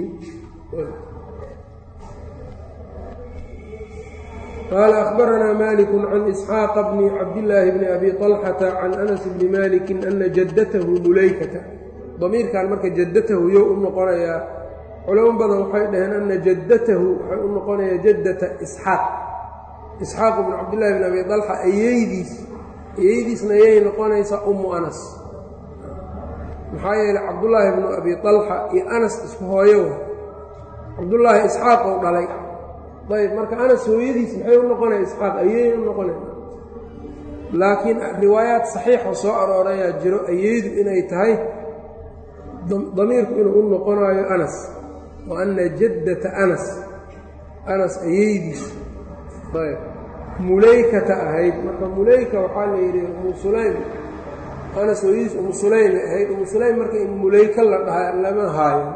qال أخبرنا mالك عن إسحاaq بن cabdاللaahi بن أbي طلحة عن أنس بن mالك أنa jadته mulaykةa ضamiirkan marka jadatahu yo u noqonayaa culamo badan waxay dhaheen أna jadatahu waxay u noqonayaa jadata إسxaaq إسxaaq بن cabdالlahi بن أbي طلحة ayeydiis ayeydiisna ayay noqonaysaa umu أنس maxaa yeeley cabdالlaahi بن أbي طلحة iyo أنس isku hooyo cabdالlaahi إسxaaq ou dhalay ayb marka anas hooyadiis maxay u noqonaya isxaaq ayey u noqonaya laakiin riwaayaad saxiixoo soo aroorayaa jiro ayeydu inay tahay damiirku inuu u noqonayo anas wa anna jaddata anas anas ayeydiis ayb mulaykata ahayd marka mulayka waxaa la yidhi umu sulaym anas hooyadiis umu sulaymay ahayd umu sulaym marka in mulayka la dhaha lama haayo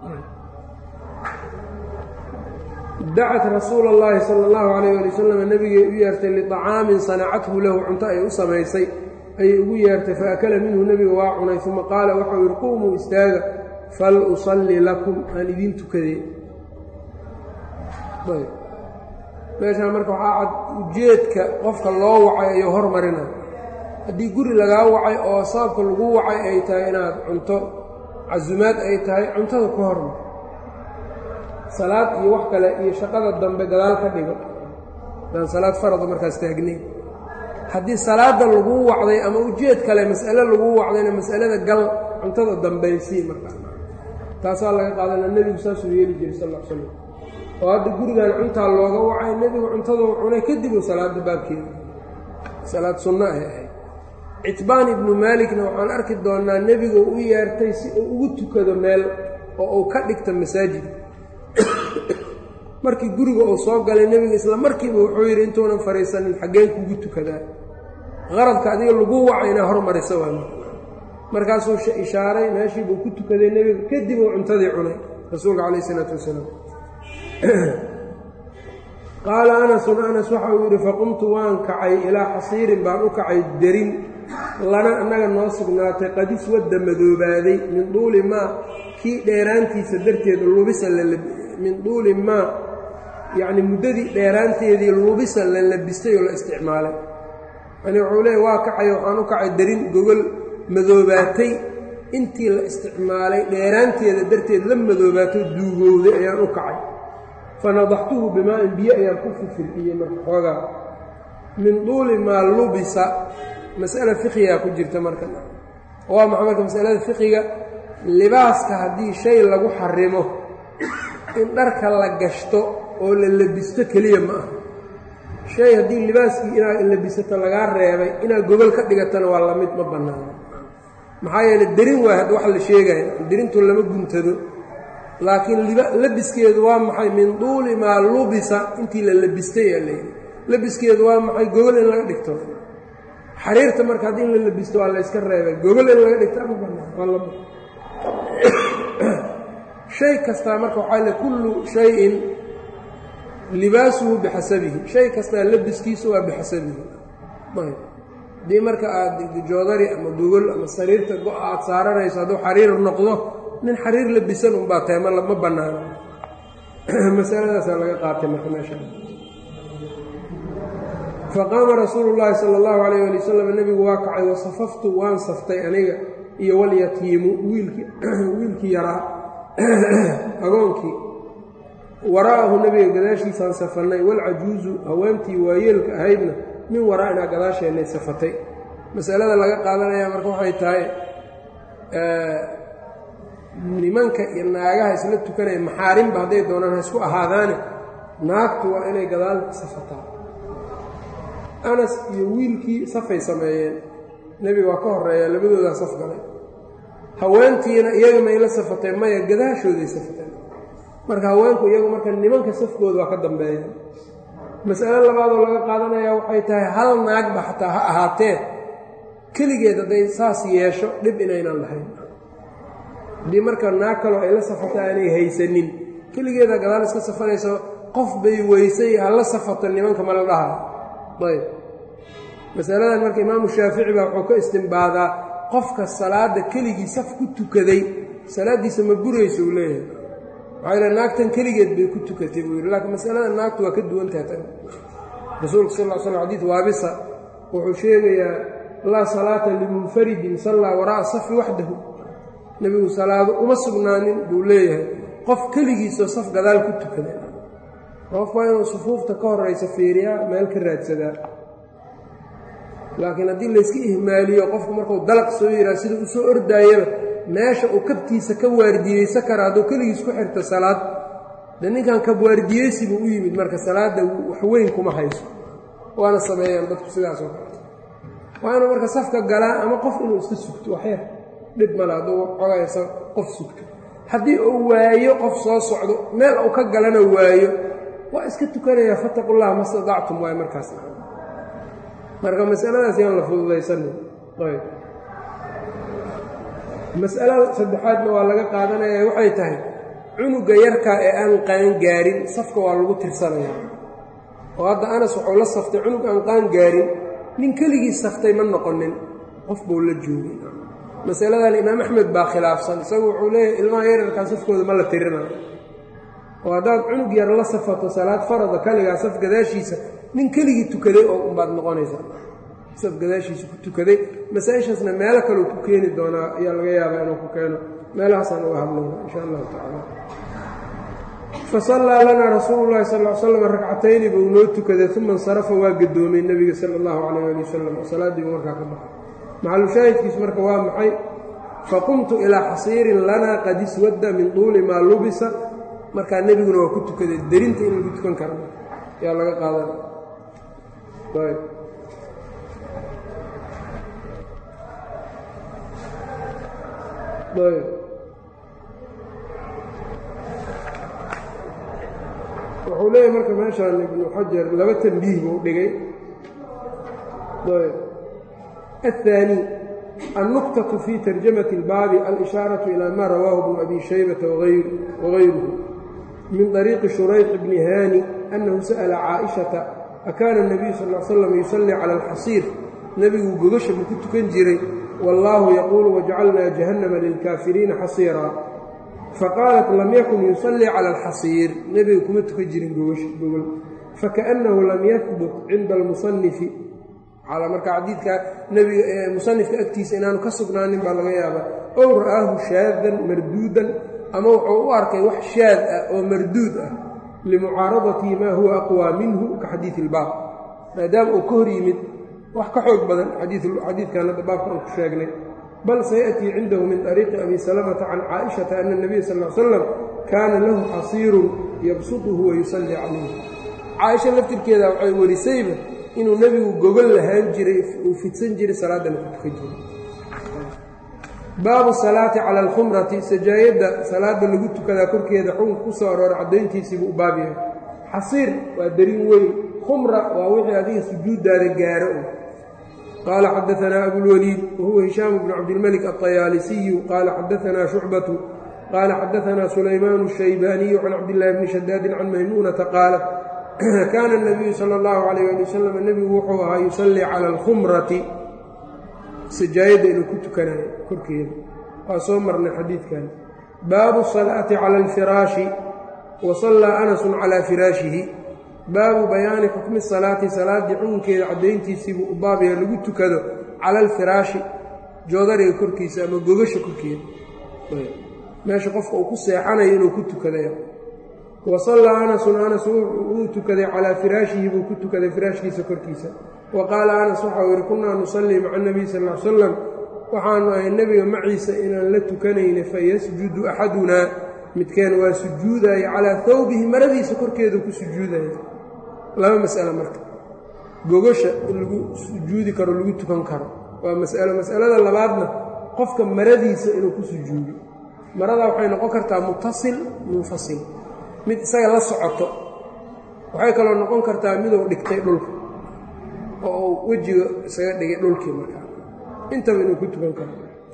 dacat rasuula اllahi sala اllahu alayh ali wasalam nebigay u yeertay liطacaamin sanacathu lahu cunto ay u samaysay ayay ugu yeertay faakala minhu nebiga waa cunay uma qaala waxau yidhi quumuu istaaga fal usalli lakum aan idiin tukadee meeshaan marka waxaa cad ujeedka qofka loo wacay ayuu hormarina haddii guri lagaa wacay oo sababka lagu wacay ay tahay inaad cunto casumaad ay tahay cuntada ku hormar salaad iyo wax kale iyo shaqada dambe gadaal ka dhigo daan salaad farada markaas taagnayn haddii salaadda laguu wacday ama ujeed kale mas'ale laguu wacdayna mas'alada gal cuntada dambaysii markaa taasaa laga qaadana nebigu saasuu yeeli jiray sal l slam oo hadda gurigan cuntaa looga wacay nebigu cuntaduu cunay kadibuu salaadda baabkeeda salaad sunno ay ahayd citbaan ibnu maalikna waxaan arki doonnaa nebigu u yeertay si uu ugu tukado meel oo uu ka dhigta masaajid markii guriga uu soo galay nebiga isla markiiba wuxuu yidhi intuunan fadhiisanin xaggeen kugu tukadaa qaradka adiga lagu waca inaa hormarisa waa markaasuu ishaaray meeshiibuu ku tukaday nebiga kadib uu cuntadii cunay rasuulka calayh isalaatu wasalaam qaala anasun anas waxa uu yidhi faqumtu waan kacay ilaa xasiirin baan u kacay derin lana annaga noo sugnaatay qadis wadda madoobaaday min duuli maa kii dheeraantiisa darteed lubisa min duuli maa yacni muddadii dheeraanteedii lubisa la labistay oo la isticmaalay yani wuxuu leeya waa kacay waxaan u kacay darin gogol madoobaatay intii la isticmaalay dheeraanteeda darteed la madoobaato duugowday ayaan u kacay fa nadaxtuhu bimaa-in biyo ayaan ku fifirxiyey marka xoogaa min duuli maa lubisa mas'ala fiqigaa ku jirta marka waa maxa marka masalada fiqiga libaaska haddii shay lagu xarimo in dharka la gashto oo la labisto keliya ma aha shay haddii libaaskii inaad labisato lagaa reebay inaad gogol ka dhigatana waa lamid ma bannaano maxaa yeele derin waay hadda wax la sheegaya derintu lama guntado laakiin labiskeedu waa maxay min duuli maa lubisa intii la labistay aa layidhi labiskeedu waa maxay gogol in laga dhigto xariirta marka haddii in la labisto waa la yska reebay gogol in laga dhigto ma bannaan waa lama shay kastaa marka waxaa le kullu shayin libaasuhu bixasabihi shay kastaa labiskiisu waa bixasabihi haddii marka aad joodari ama gogol ama sariirta go- aad saaranayso hadduu xariir noqdo nin xariir labisan unbaa tahay ma ma bannaano masaladaasaa laga qaatay marka meesha faqaama rasuulu llaahi sala allahu calayh ali wasalam nebigu waa kacay wasafaftu waan saftay aniga iyo walyatiimu wiilkii wiilkii yaraa agoonkii waraa'ahu nebiga gadaashiisaan safannay walcajuuzu haweentii waayeelka ahaydna min waraa'inaa gadaasheennay safatay masalada laga qaadanaya marka waxay tahay nimanka iyo naagaha isla tukanaya maxaarimba hadday doonaan ha isku ahaadaane naagtu waa inay gadaal safataa anas iyo wiilkii safay sameeyeen nebiga waa ka horeeya labadoodaa saf galay haweentiina iyaga may la safatee maya gadaashooday safateen marka haweenku iyagu marka nimanka safkooda waa ka dambeeya mas'alo labaadoo laga qaadanaya waxay tahay hal naagba xataa ha ahaatee keligeed hadday saas yeesho dhib inaynan lahayn haddii marka naag kaloo ay la safata aanay haysanin keligeeda gadaal iska safanayso qof bay weysay ha la safato nimanka ma la dhaha ayb masaladan marka imaamu shaafici baa wuxuu ka istimbaadaa qofka salaadda keligii saf ku tukaday salaaddiisa ma burayso uu leeyahay waxaa yidha naagtan keligeed bay ku tukatay buu yidhi laakiin masalada naagtu waa ka duwantaha tan rasuulka sal l slam xadiid waabisa wuxuu sheegayaa laa salaata limunfaridin sallaa waraa'a safi waxdahu nebigu salaado uma sugnaanin buu leeyahay qof keligiisoo saf gadaal ku tukaday qof waa inuu sufuufta ka horaysa fiiriyaa meel ka raadsadaa laakiin haddii layska ihmaaliyo qofku markuu dalaq soo yihaa sida u soo ordaayaba meesha uu kabtiisa ka waardiyeysa kara hadduu keligiis ku xirto salaad de ninkan kabwaardiyeysibu u yimid marka salaadda waxweyn kuma hayso waana sameeyaan dadku sidaas oo kale waa inuu marka safka galaa ama qof inuu iska sugto waxyar dhib male hadduu cogaysa qof sugto haddii uu waayo qof soo socdo meel uu ka galana waayo waa iska tukanaya fattaqullaha ma stadactum waay markaas marka masaladaas yaan la fududaysanin ayb mas'alada saddexaadna waa laga qaadanaya waxay tahay cunuga yarkaa ee aan qaan gaarin safka waa lagu tirsanaya oo hadda anas wuxuu la saftay cunug aan qaan gaarin nin keligii saftay ma noqonin qof buu la joogay masaladan imaam axmed baa khilaafsan isagu wuxuu leeyahy ilmaha yararkaa safkooda ma la tirinayo oo haddaad cunug yar la safato salaad farada kaligaa saf gadaashiisa nin keligii tukaday oo unbaad noqonaysaa saf gadaashiisa ku tukaday masaa-ishaasna meelo kaleu ku keeni doonaa ayaa laga yaabaa inuu ku keeno meelahaasaan uga hadlayna insha allahu tacala fasallaa lanaa rasuulu llahi sal l slam ragcatayni buu noo tukaday uma insarafa waa gadoomay nebiga sala allahu calayh ali wasalam salaadiibuu markaa ka baxay maxalushaahidkiisu marka waa maxay faqumtu ilaa xasiirin lanaa qad iswadda min tuuli maa lubisa markaa nebiguna waa ku tukaday derinta in lagu tukan kara yaa laga qaadana wuxuu leeyahy marka meeshaan ibnu xajar laba tanbiih buu dhigay الثاني النقطة في ترجمة الباب الإشاaرة إلى ما رواه بن أبي شhيبة وغيره من طريق شhريح بن هاني أنه سأل cائشhaةa أكان النبي صلى اه علي وسلم يصلي على الxصير nebigu gogasha ma ku tukan jiray والله يقول وجعلنا جهنم للكافريiنa xصيرا فقالت لم يكن يصلي على الxصير nebiga kuma tukan jirin gogol فكأنه لم يثبت عinda المصنف marka xadiidka nebiga musanifka agtiisa inaanu ka sugnaanin baa laga yaabaa ow ra'aahu shaadan marduudan ama wuxuu u arkay wax shaad ah oo marduud ah limucaaradatihi maa huwa aqwaa minhu ka xadiidi ilbaab maadaama uu ka hor yimid wax ka xoog badan xadiidkan hadda baabka aan ku sheegnay bal sayaأtii cindahu min طariiqi abi salamata can caaئishata ana الnabiya sal ly slam kaana lahu xasiirun yabsuطuhu wayusallii calayh caaisha laftirkeeda waxay warisayba inuu nebigu gogol lahaan jiray uu fidsan jiray salaadana ku tukan jiray baabu salaati cala alkhumrati sajaayadda salaada lagu tukadaa korkeeda xukunka ku soo aroora caddayntiisiibuu u baab yahay xasiir waa darin weyn khumra waa wixii adiga sujuuddaada gaaro u qaala xadaanaa abulwaliid wahuwa hishaam bnu cabdilmalik alطayaalisiyu qaala xadaanaa shucbatu qaala xadaanaa sulaymaan الshaybaaniyu can cabdillaahi bni shadaadin can maymuunata qaalat kaana الnabiyu salى اllahu alayh ali wasalam nebigu wuxuu ahaa yusallii cala alkhumrati sajaayadda inuu ku tukanayo korkeeda waa soo marnay xadiidkan baabu الsalaati cala alfiraashi wa sallaa anasun calaa firaashihi baabu bayaani xukmi salaati salaaddii xukunkeeda caddayntiisiibuu u baabaya lagu tukado cala alfiraashi joodariga korkiisa ama gogasha korkeeda meesha qofka uu ku seexanayo inuu ku tukadaya wa sallaa anasun anas wuu tukaday calaa firaashihi buu ku tukaday firaashkiisa korkiisa wa qaala anas waxau yidhi kunnaa nusallii maca nabiy sal l salam waxaanu ahay nebiga maciisa inaan la tukanayna fayasjudu axadunaa midkeen waa sujuudaya calaa hawbihi maradiisa korkeedu ku sujuudaya laba mas'alo marka gogasha in lagu sujuudi karo lagu tukan karo waa mas'alo mas'alada labaadna qofka maradiisa inuu ku sujuudo maradaa waxay noqon kartaa mutasil munfasil mid isaga la socoto waxay kaloo noqon kartaa miduu dhigtay dhulka oo uu wejiga isaga dhigay dhulkii markaa intaba inuu ku tukan karo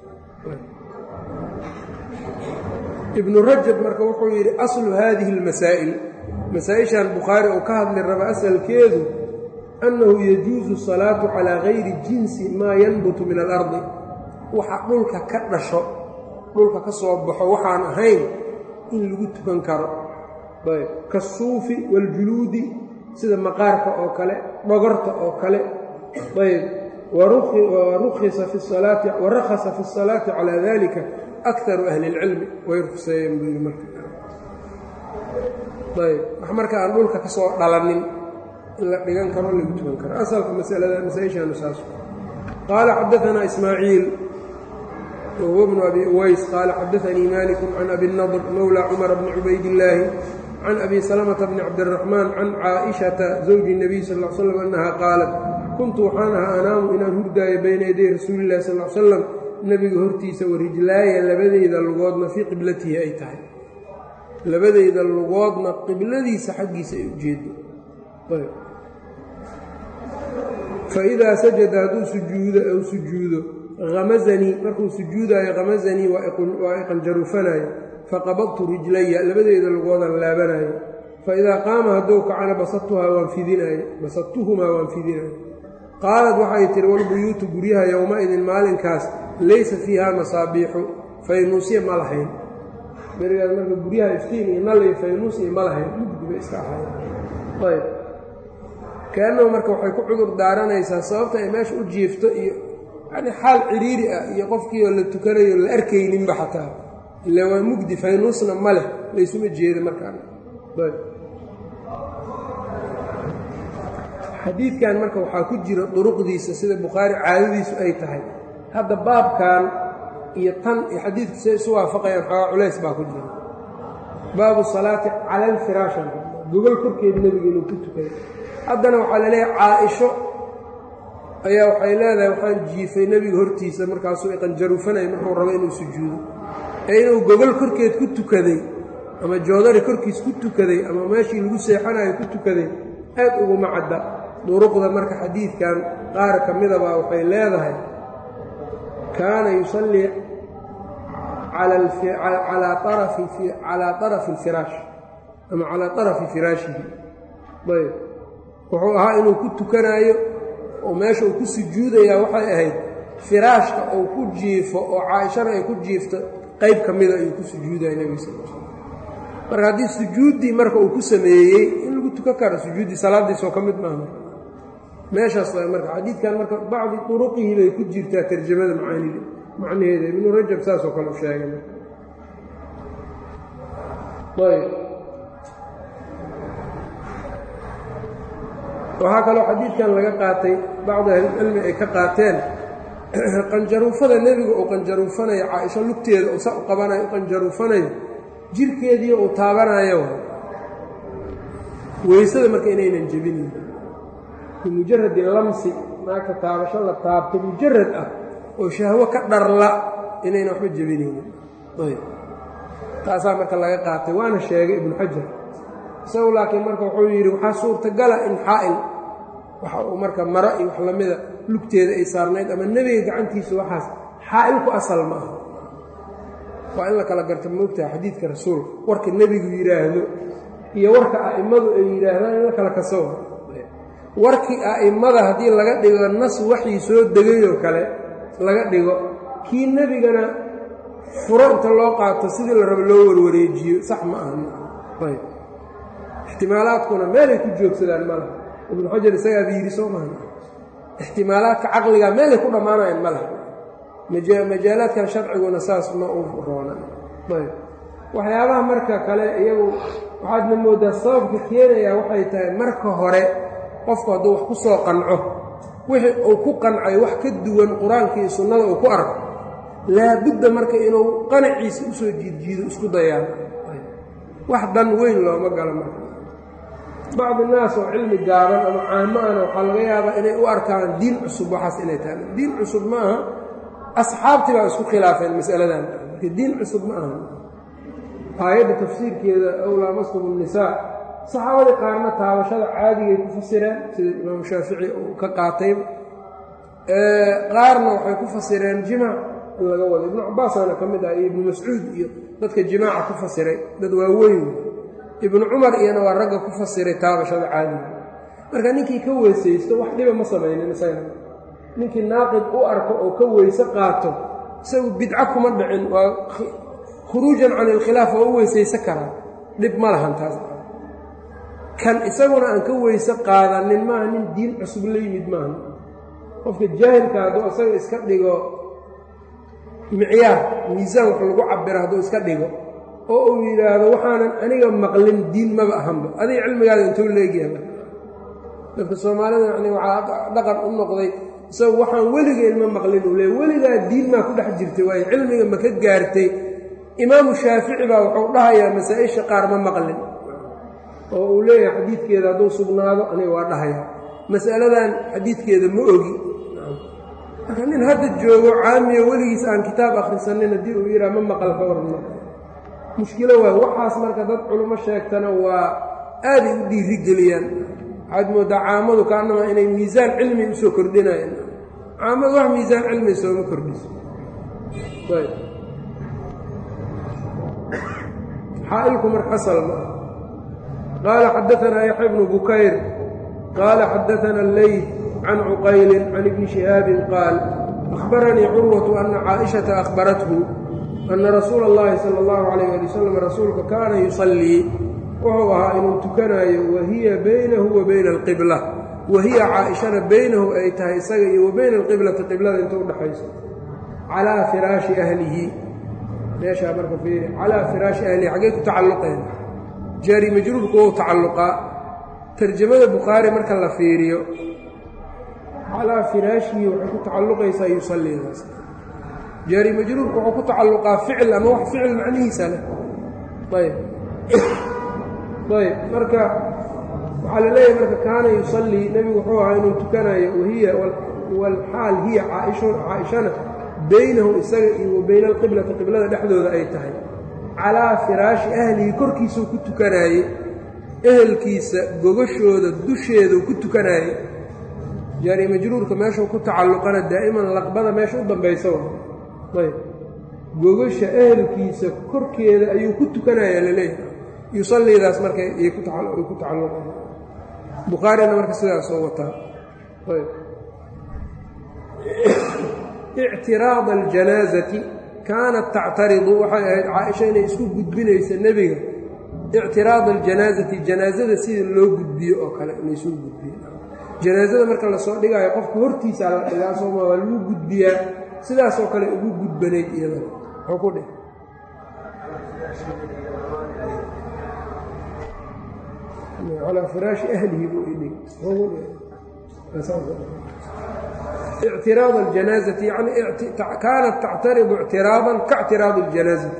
ibnu rajab marka wuxuu yidhi aslu haadihi اlmasaa'il masaa-ishan bukhaari oo ka hadli raba asalkeedu annahu yajuusu salaatu calaa gayri jinsi maa yanbutu min alardi waxa dhulka ka dhasho dhulka ka soo baxo waxaan ahayn in lagu tukan karo ayb kasuufi waاljuluudi sida maqaarka oo kale dhogorta oo kale ayb warakhasa fi الsalaati calaa dalika akaru ahli اlcilmi way ruqseeyeen buu yidhi marka ayb wax marka aan dhulka ka soo dhalanin in la dhigan karo lagu tukan karo asalka masalada masaa-ishaanu saas qaala xadaanaa ismaaciil wahuwa bnu abi uways qaala xadaanii maliku can abi nadr mowla cumara bni cubaydillaahi can abi salamata bni cabdiraxmaan can caaishata zawji الnabiy sal l slam annaha qaalat kuntu waxaan ahaa anaamu inaan hurdaayo bayna yaday rasuulillahi sal l slam nebiga hortiisa warijlaaya labadeyda lugoodna fii qiblatihi ay tahay labadeyda lugoodna qibladiisa xaggiisa ay ujeedo faidaa sajada hadduu sujuudo ou sujuudo hamazanii markuu sujuudaayo hamazanii waa iqanjarufanaayo faqabadtu rijlaya labadeyda lugoodan laabanaayo faidaa qaama hadduu kacana basatuhaa waan fidinaayo basatuhumaa waan fidinaayo qaalad waxay tihi walbuyuutu guryaha yowma-idin maalinkaas laysa fiiha masaabiixu faynuusya ma lahayn berigaas marka guryaha iftiin iyo nal faynuusya ma lahayn mugdiba iska ahay ayb kaannahu marka waxay ku cudur daaranaysaa sababta ay meesha u jiifto iyo yani xaal ciriiri ah iyo qofkii oo la tukanayo la arkayninba xataa ila waa mugdi faynuusna ma leh laysuma jeeda markaan ayb xadiidkan marka waxaa ku jira duruqdiisa sida bukhaari caadadiisu ay tahay hadda baabkan iyo tan iyo xadiidku say isu waafaqayaan xoogaa culays baa ku jira baabu salaati cala alfiraashan gogol korkeed nebiga inuu ku tukay haddana waxaa la leeyahay caa-isho ayaa waxay leedahay waxaan jiifay nebiga hortiisa markaasuu iqanjaruufanaya markuu rabo inuu sujuudo ee inuu gogol korkeed ku tukaday ama joodari korkiis ku tukaday ama meeshii lagu seexanayo ku tukaday aad uguma cadda duruqda marka xadiidkan qaar ka midabaa waxay leedahay kaana yusallii calaa arafi alfiraash ama calaa arafi firaashihi ayb wuxuu ahaa inuu ku tukanaayo oo meesha uu ku sujuudayaa waxay ahayd firaashka uu ku jiifo oo caaishana ay ku jiifto qayb ka mida ayuu ku sujuudaya nebiga sal l slam marka haddii sujuuddii marka uu ku sameeyey in lagu tukan karo sujuuddii salaadiisoo ka mid maaha meeshaas waa marka xadiidkan marka bacdi turuqihi bay ku jirtaa tarjamada macaanida macnaheeda ibnu rajab saasoo kale u sheegay ayb waxaa kaloo xadiidkan laga qaatay bacdi ahlicilmi ay ka qaateen qanjaruufada nebiga uu qanjaruufanayo caaisho lugteeda uu sa u qabanayo u qanjaruufanayo jirkeediio uu taabanayo weysada marka inaynan jebinin bimujaradi lamsi naagta taabasho la taabto mujarad ah oo shahwo ka dharla inaynan waxba jebinaynin ayb taasaa marka laga qaatay waana sheegay ibnu xajar isagu laakiin marka wuxuu yidhi waxaa suurtagala in xaa'il waxa uu marka maro iyo wax lamida lugteeda ay saarnayd ama nebiga gacantiisa waxaas xaa'ilku asal ma aha waa in la kala garta moogtaha xadiidka rasuulka warka nebigu yidhaahdo iyo warka a'immadu ay yidhaahdaan in la kala kaso warkii a'immada haddii laga dhigo nas waxii soo degayoo kale laga dhigo kii nebigana furo inta loo qaato sidii la rabo loo warwareejiyo sax ma aha ixtimaalaadkuna meelay ku joogsadaan ma laha ibnu xajar isagaaba yidhi soo maha ixtimaalaadka caqliga meelay ku dhammaanayaan ma laha majaalaadkan sharciguna saas ma u roona waxyaabaha marka kale iyagu waxaadna moodaa sababka keenayaa waxay tahay marka hore qofku hadduu wax ku soo qanco wixii uu ku qancay wax ka duwan qur-aanka iyo sunnada uu ku arko laabudda marka inuu qanaciisa usoo jiidjiido isku dayaan wax dan weyn looma galo marka bacdi naas oo cilmi gaaban ama caamo ana waxaa laga yaabaa inay u arkaan diin cusub waxaas inay tahay diin cusub ma aha asxaabtii baa isku khilaafeen masaladan marka diin cusub ma aha aayadda tafsiirkeeda awlaamastum الnisaa saxaabadii qaarna taabashada caadigay ku fasireen sida imaamu shaafici uu ka qaatayba qaarna waxay ku fasireen jimaac in laga wado ibnu cabaasaana ka mid ah iyo ibnu mascuud iyo dadka jimaaca ku fasiray dad waaweyn ibnu cumar iyana waa ragga ku fasiray taabashada caadiga marka ninkii ka weysaysto wax dhiba ma samaynin isaga ninkii naaqid u arko oo ka weyse qaato isagu bidco kuma dhicin waa khuruujan can ilkhilaaf oo u weysayso karaa dhib ma lahan taas kan isaguna aan ka weyse qaadanin maaha nin diin cusub la yimid maaha qofka jaahilka hadduu isaga iska dhigo micyaar miisaan wax lagu cabiro hadduu iska dhigo oo uu yidhaahdo waxaanan aniga maqlin diin maba ahanba adiga cilmigaada intuu leegyaha dadka soomaalida yani waxaa dhaqan u noqday isagu waxaan weligeen ma maqlin uu leey weligaa diin maa ku dhex jirtay waayo cilmiga ma ka gaartay imaamu shaafici baa wuxuu dhahayaa masaa-isha qaar ma maqlin oo uu leeyahay xadiidkeeda hadduu sugnaado aniga waa dhahayaa mas'aladan xadiidkeeda ma ogi marka nin hadda joogo caamiyo weligiis aan kitaab akhrisanin haddii uu yidhaha ma maqal ka warma mushkilo waay waxaas marka dad culummo sheegtana waa aaday u dhiiri geliyaan waxaad mooddaa caamadu kaanama inay miisaan cilmi usoo kordhinayaan caamadu wax miisaan cilmi sooma kordhiso xaailku marka asal ma qaala xadaanaa yaxya bnu bukayr qaala xadaana alleyt can cuqaylin can ibni shihaabin qaal akhbaranii curwatu ana caaishata akhbarathu ana rasuula اllahi sala اllahu calayh ali wasalam rasuulka kaana yusallii wuxuu ahaa inuu tukanaayo wahiya baynahu wa bayna alqibla wahiya caaishana baynahu ay tahay isaga iyo wa bayna alqiblati qiblada inta udhaxayso calaa firaashi ahlihi meeshaa marka fiiri calaa firaashi ahlihi xaggay ku tacalluqeen jaari majruurku wou tacalluqaa tarjamada bukhaari marka la fiiriyo calaa firaashihi waxay ku tacalluqaysaa yusallidaas jaari majruurku wuxuu ku tacalluqaa ficil ama wax ficil macnihiisa leh ayb ayb marka waxaa la leeyahay marka kaana yusallii nebigu wuxuu ahaa inuu tukanayo wahiya walxaal hiya caaishana baynahu isaga iyo wa bayna alqiblati qiblada dhexdooda ay tahay calaa firaashi ahlihi korkiisuu ku tukanaayey ehelkiisa gogashooda dusheeduu ku tukanaayey jaari majruurka meeshuu ku tacalluqana daa'iman laqbada meesha u dambaysa ayb gogasha ehelkiisa korkeeda ayuu ku tukanaya laleeyahay yusallidaas marka ay ku tacalluqaan bukhaarina marka sidaasoo wataa ictiraada aljanaasati kaanat tactaridu waxay ahayd caaisha inay isku gudbinaysa nebiga ictiraada aljanaasati janaasada sida loo gudbiyo oo kale inay soo gudbiyo janaasada marka lasoo dhigaayo qofka hortiisaa la dhigaa sooma waa lagu gudbiyaa sidaasoo kale ugu gudbanayd iyada muxuu ku dheh calaa firaashi ahlihi buu idhig ictiraad aljanaazati yani kaanat tactaridu ictiraadan kaictiraadi اljanaazati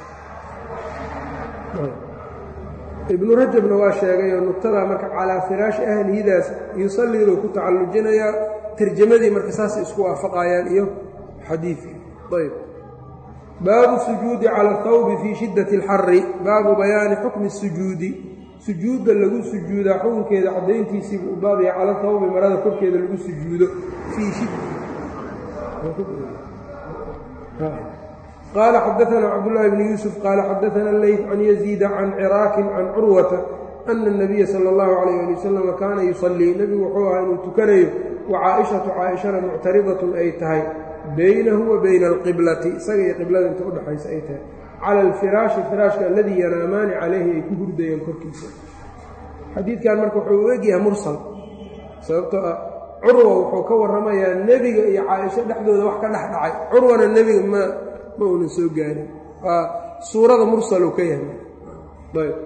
ibnu rajabna waa sheegayoo nugtadaa marka calaa firaashi ahlihidaas yusalliduu ku tacallujinayaa tarjamadii marka saasay isku waafaqayaan iyo xadiidkii ayb baabu sujuudi cala athawbi fii shiddati اlxari baabu bayaani xukmi الsujuudi sujuudda lagu sujuudaa xukunkeeda caddayntiisiibuu u baabaya cala thawbi marada korkeeda lagu sujuudo fii qaala xadaanaa cabdullaahi bni yuusuf qaala xadaana leyt can yaziida can ciraakin can curwata ana الnabiya sala اllahu calayh ali wasalama kaana yusallii nebigu wuxuu ahaa inuu tukanayo wa caaishatu caaishana muctaridatun ay tahay baynahu wa bayna alqiblati isaga iyo qiblada inta udhexaysa ay tahay cala alfiraashi firaashka aladii yanaamaani calayhi ay ku hurdayeen korkiisa xadiidkan marka wuxuu u egyahay mursal sababtoo ah curwa wuxuu ka warramayaa nebiga iyo caaisho dhexdooda wax ka dhex dhacay curwana nebiga ma ma uunan soo gaarin waa suurada mursaluu ka yahay ayb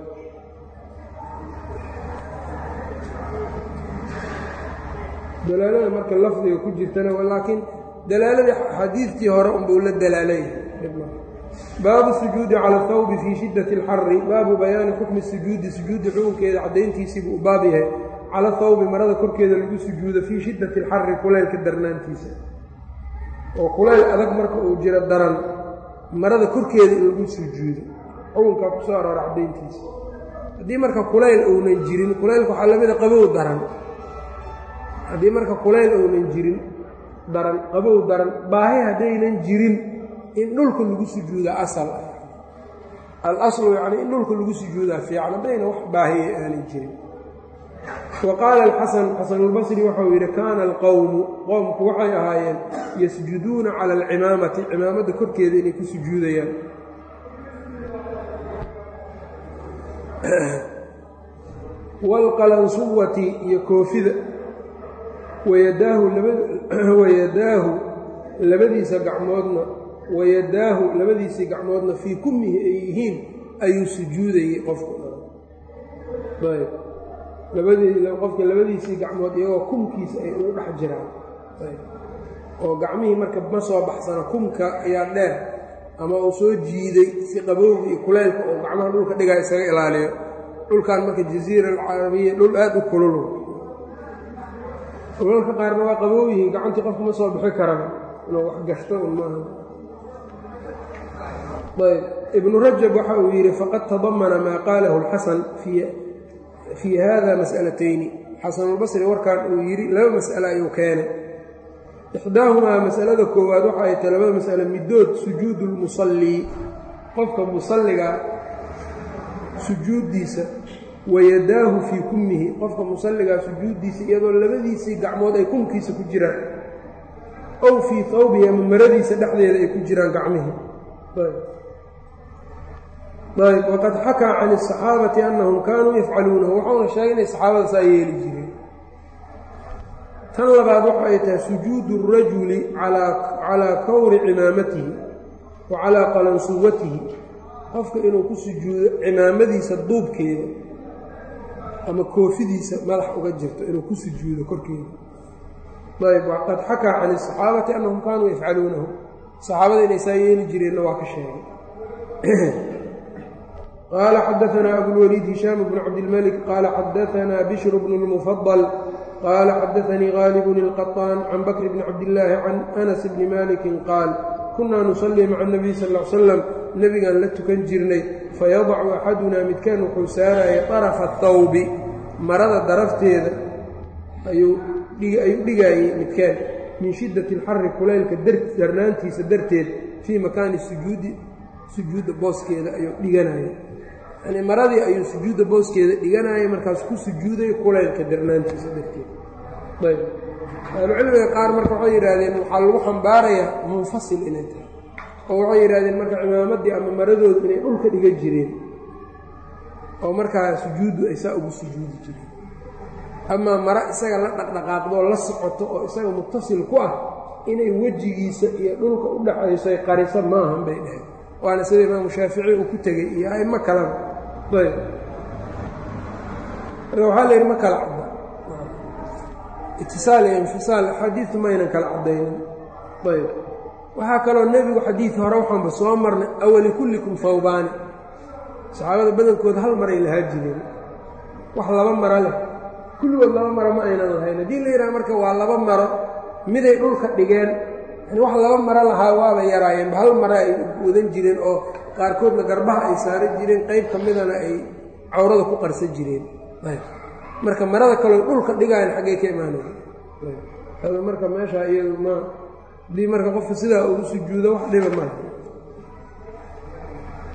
dalaalada marka lafdiga ku jirtana laakiin dalaaladii xadiidkii hore unbuu la dalaalay baabu sujuudi cala thawbi fii shiddati alxari baabu bayaani xukmi sujuudi sujuudi xukunkeeda caddayntiisiibuu u baab yahay cala thawbi marada korkeeda lagu sujuudo fii shiddati alxari kulaylka darnaantiisa oo kulayl adag marka uu jiro daran marada korkeeda in lagu sujuudo xukunkaa ku soo aroora caddayntiisa haddii marka kulayl uunan jirin kulaylka waxaa lamida qabow daran haddii marka kulayl uunan jirin daran qabow daran baahi haddaynan jirin in dhulka lagu sujuudaa asal ah al-aslu yacnii in dhulka lagu sujuudaa fiican haddayna wax baahiya aanay jirin wa qaala alxasan xasanulbasri waxau yidhi kaana alqowmu qowmku waxay ahaayeen yasjuduuna cala alcimaamati cimaamadda korkeeda inay ku sujuudayaan waalqalansuwati iyo koofida wayadaahu labadiisa gacmoodna wayadaahu labadiisii gacmoodna fii kummihi ay yihiin ayuu sujuudayey qofku ayb qofka labadiisii gacmood iyagoo kumkiisa ay ugu dhex jiraan oo gacmihii marka ma soo baxsana kumka ayaa dheer ama uu soo jiiday si qabowga iyo kuleylka oo gacmaha dhulka dhigaa isaga ilaaliyo dhulkan marka jasiira alcarabiya dhul aad u kululu dhulalka qaarna waa qabow yihiin gacantii qofku ma soo bixi karaba inuu wax gashto un maaha ayb ibnu rajab waxa uu yidhi faqad tadamana maa qaalahu alxasan fii hada mas'alatayni xasanulbasri warkan uu yidhi laba mas'ale ayuu keenay ixdaahumaa masalada koowaad waxa ay tahay labada mas'ale middood sujuudu lmusallii qofka musalliga sujuuddiisa wayadaahu fii kummihi qofka musalligaa sujuuddiisa iyadoo labadiisii gacmood ay kumkiisa ku jiraan ow fii hawbihi ama maradiisa dhexdeeda ay ku jiraan gacmihii ayb waqad xakaa can asaxaabati annahum kaanuu yafcaluunahu waxauna sheegay inay saxaabada saa yeeli jireen tan labaad waxa ay tahay sujuudu اrajuli calaa kawri cimaamatihi wa calaa qalansuwatihi qofka inuu ku sujuudo cimaamadiisa duubkeeda ama koofidiisa madax uga jirto inuu ku sujuudo korkeeda ayb waqad xakaa can asaxaabati annahum kaanuu yafcaluunahu saxaabada inay saa yeeli jireenna waa ka sheegay qaala xadaanaa abulwaliid hishaam bnu cabdilmalik qaala xadaanaa bishr bnu اlmufadal qaala xadaanii gaalibun ilqaطaan can bakr bni cabdillaahi can anas bni malikin qaal kunaa nusallii maca اnabiy sal l slam nebigaan la tukan jirnay fayadacu axadunaa midkaan wuxuu saaraya طarafa athawbi marada darafteeda ayuu dhigaayey midkaan min shiddati alxari kulaylka darnaantiisa darteed fii makaani sujuudi sujuudda booskeeda ayuu dhiganaya yani maradii ayuu sujuudda booskeeda dhiganaya markaas ku sujuuday kulaylka darnaantiisa darteed ayb ahlucilmiga qaar marka waxay yidhaahdeen waxaa lagu xambaarayaa munfasil inay tahay oo waxay yidhahdeen marka cimaamaddii ama maradoodu inay dhulka dhigan jireen oo markaa sujuuddu ay saa ugu sujuudi jireen amaa mara isaga la dhaqdhaqaaqdoo la socoto oo isaga mutasil ku ah inay wejigiisa iyo dhulka u dhaxayso ay qariso maahan bay dhaheen waana sida imaamu shaafici uu ku tegey iyo aimo kaleba ayb marka waxaa la yidhi ma kala cadda itisaal iyo infisaal xadiidu maynan kala caddaynin ayb waxaa kaloo nebigu xadiid hore waxaanba soo marnay awali kullikum fawbaani saxaabada badankooda hal maray lahaa jireen wax laba maro leh kulligood laba maro ma aynan lahayn haddii la yidhaha marka waa laba maro miday dhulka dhigeen yani wax laba maro lahaa waaba yaraayeenba hal maro ay wadan jireen oo qaarkoodna garbaha ay saaran jireen qayb ka midana ay cawrada ku qarsan jireen marka marada kaloo dhulka dhigaayan xaggay ka imaanaya marka meesha iyadu ma haddii marka qofka sidaa ugu sujuudo wax dhiba maaha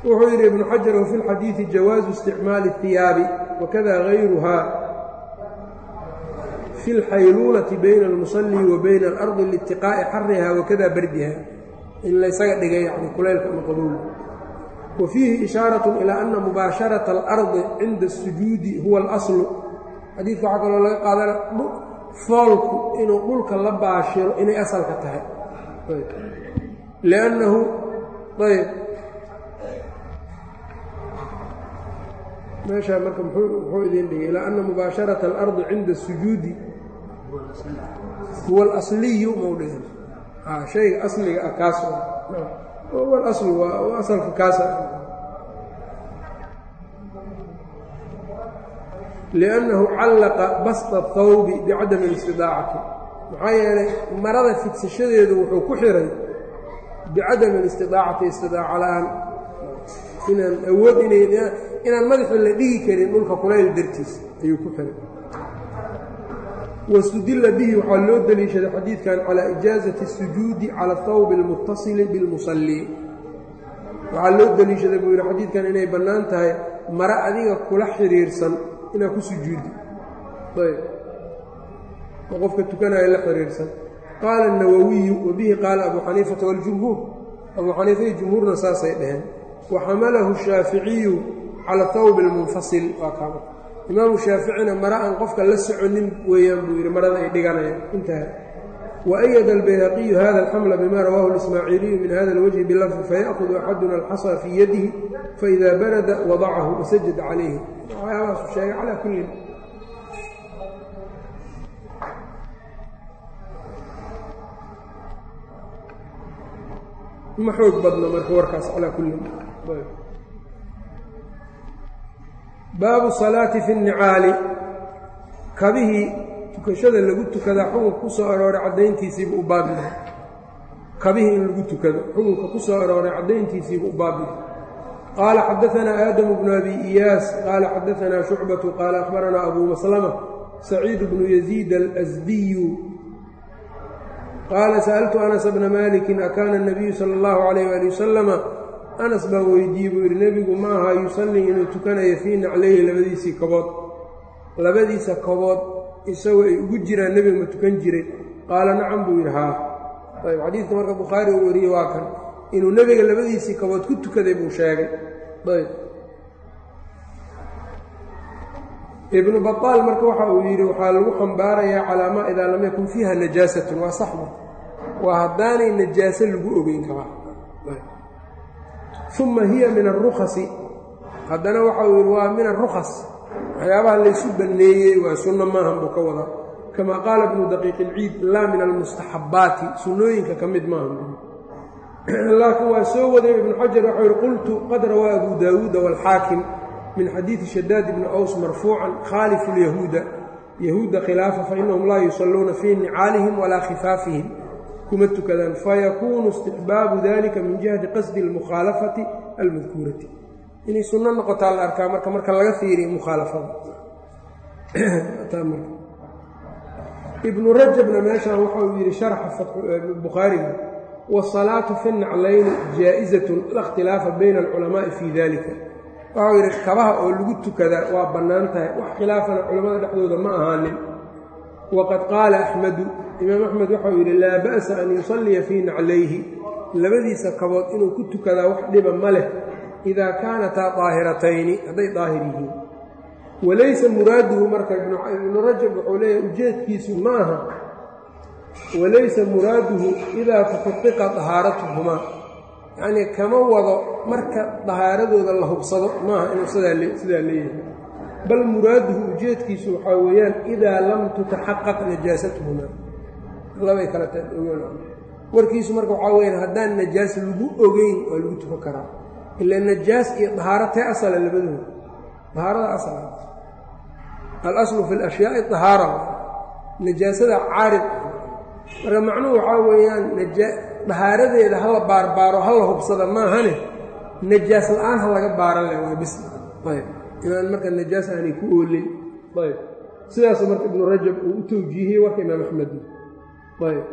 wuxuu yidhi ibnu xajar wafi lxadiidi jawaazu isticmaali اhiyaabi wakada gayruha fi اlxayluulati bayna اlmusalli wa bayna alardi liitiqaa'i xariha wakada bardiha in laysaga dhigay yani kulaylka ama qabowl wa fiihi ishaarat ilaa ana mubaasharata alardi cinda الsujuudi huwa اlaslu xadiidka waxaa kaloo laga qaadana foolku inuu dhulka la baashiro inay asalka tahay liannahu ayb meeshaa marka muxuu idin dhigay ilaa ana mubaasharata alardi cinda الsujuudi huwa alasliyu mau dhigan shayga asliga ah kaas huwa alaslu waa asalka kaasa liannahu callaqa basta athawbi bicadami اlistidaacati maxaa yeelay marada fidsashadeedu wuxuu ku xiray bicadami alistidaacati istidaaca la-aan inaan awood inaan madaxa la dhigi karin dhulka kulayl dartiis ayuu ku xiray wاstudila bihi waxaa loo deliishaday xadiidkan calى ijaazati الsujuudi calى اthawbi اlmutasili biاlmusalli waxaa loo deliishaday buu yidhi xadiidkan inay bannaan tahay mare adiga kula xiriirsan inaad ku sujuudi ayb oo qofka tukanaya la xiriirsan qaala الnawawiyu wabihi qaala abu xaniifata wاljumhuur abuu xaniifa iyo jumhuurna saasay dhaheen waxamalahu الshaaficiyu calى thawbi اlmunfasil waa kaama imaamu shaaficina mare aan qofka la soconin weeyaan buu yidhi marada ay dhiganayaan intaha waأyada albayhaqiyu hada alxamla bima rawahu اlismaaciiliyu min hada اlwajhi bilafdi fayaأhudu axaduna alxasa fii yadihi faإida barada wadacahu wasajada calayhi waxyaabahaasu sheegay calaa kullin ma xoog badno marka warkaas calaa kullin baabu salaati fi nnicaali kabihii tukashada lagu tukadaa xukunka ku soo arooray caddayntiisiibu u baabihay kabihii in lagu tukado xukunka ku soo arooray caddayntiisiibu u baabihay qaala xadaanaa aadamu bnu abi iyaas qaala xadaanaa shucbatu qaala akhbaranaa abuu maslama saciidu bnu yaziid alasdiyu qaala sa'altu anas bna malikin akaana اnabiyu sala اllahu calayh ali wasalama anas baan weydiiyey buu yidhi nebigu ma aha yusallii inuu tukanayo fii naclayhi labadiisii kobood labadiisa kobood isagoo ay ugu jiraan nebiga ma tukan jiray qaala nacam buu yidhi haa ayb xadiidka marka bukhaari uu wariyey waa kan inuu nebiga labadiisii kobood ku tukaday buu sheegay ayb ibnu bataal marka waxa uu yidhi waxaa lagu xambaarayaa calaa maa idaa lam yakun fiiha najaasatun waa saxba waa haddaanay najaaso lagu ogeyn karaa uma hiya min arukhasi haddana waxa uu yidhi waa min arukhas waxyaabaha laysu banneeyey waa sunno maahan buu ka wadaa kama qaala ibnu daqiiq ilciid laa min almustaxabbaati sunnooyinka ka mid maahan laakiin waa soo waday ibnu xajar waxau yihi qultu qad rawaa abu daawuuda waalxaakim min xadiidi shadaad ibni aws marfuucan khaalifu lyahuuda yahuudda khilaafa fainahum laa yusalluuna fii nicaalihim walaa khifaafihim kuma tukadaan fayakuunu istixbaabu dalika min jihati qasdi almukhaalafati almadkuurati inay sunno noqotaa la arkaa marka marka laga fiiriyo mukhaalafada ibnu rajabna meeshaan waxa uu yidhi sharxa bukhaariga waasalaatu fi naclayni jaa-izatun la ikhtilaafa bayna alculamaa'i fii dalika waxau yidhi kabaha oo lagu tukadaa waa bannaan tahay wax khilaafana culammada dhexdooda ma ahaanin waqad qaala axmedu imaam axmed waxau yidhi laa ba'sa an yusalliya fii naclayhi labadiisa kabood inuu ku tukadaa wax dhiba ma leh idaa kaanataa daahiratayni hadday daahir yihiin walaysa muraaduhu marka ibnu rajab wuxuu leeyahay ujeedkiisu ma aha walaysa muraaduhu idaa tuxaqiqa dahaaratuhumaa yacnii kama wado marka dahaaradooda la hubsado maaha inuu sidaa leeyahay bal muraaduhu ujeedkiisu waxaa weeyaan idaa lam tutaxaqaq najaasatuhumaa labay kala warkiisu marka waxaa weyaan haddaan najaas lagu ogeyn waa lagu tukan karaa ila najaas iyo dahaaro tee asala labadooda dahaarada asala alaslu fi lashyaai dahaara najaasada caarid marka macnuhu waxaa weeyaan dahaaradeeda hala baarbaaro hala hubsada maahane najaas la-aan ha laga baaran leh waa bis ayb inaan marka najaas aanay ku oolin ayb sidaasu marka ibnu rajab uu u tawjiihiyey warka imaam axmed ayb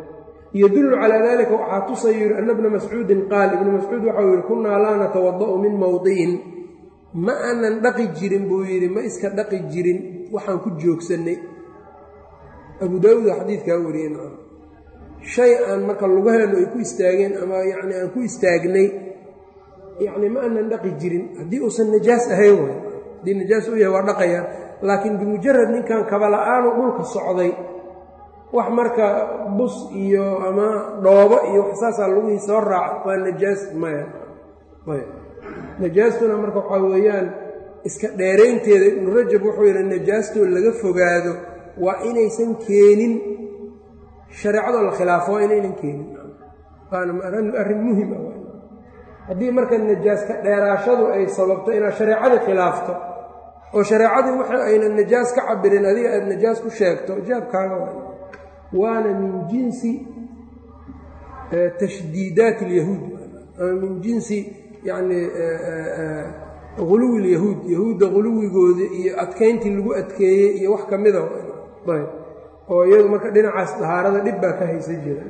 yadullu calaa dalika waxaa tusayu yidhi ana bna mascuudin qaal ibnu mascuud waxau yidhi kunnaa laa natawada'u min mowdi'in ma aanan dhaqi jirin buu yidhi ma iska dhaqi jirin waxaan ku joogsannay abu daawuuda xadiidkaa wariyeen shay aan marka lugaheennu ay ku istaageen ama yacni aan ku istaagnay yacni ma aanan dhaqi jirin haddii uusan najaas ahayn way haddii najaas u yahay waa dhaqayaa laakiin bimujarad ninkan kabala'aanu dhulka socday wax marka bus iyo ama dhoobo iyo wax saasaa lugihii soo raaca waa najaas maya ayb najaastuna marka waxaa weeyaan iska dheeraynteeda ibnu rajab wuxuu yidhi najaastoo laga fogaado waa inaysan keenin shareecadoo la khilaafo waa inaynan keenin waana arrin muhim ah haddii marka najaaska dheeraashadu ay sababto inaad shareecadii khilaafto oo shareecadii waxa aynan najaas ka cabirin adiga aada najaas ku sheegto jaabkaaga waa waana min jinsi tashdiidaat alyahuud ama min jinsi yacni huluwi lyahuud yahuudda huluwigooda iyo adkayntii lagu adkeeyey iyo wax ka mida ayb oo iyadu marka dhinacaas dahaarada dhib baa ka haysan jira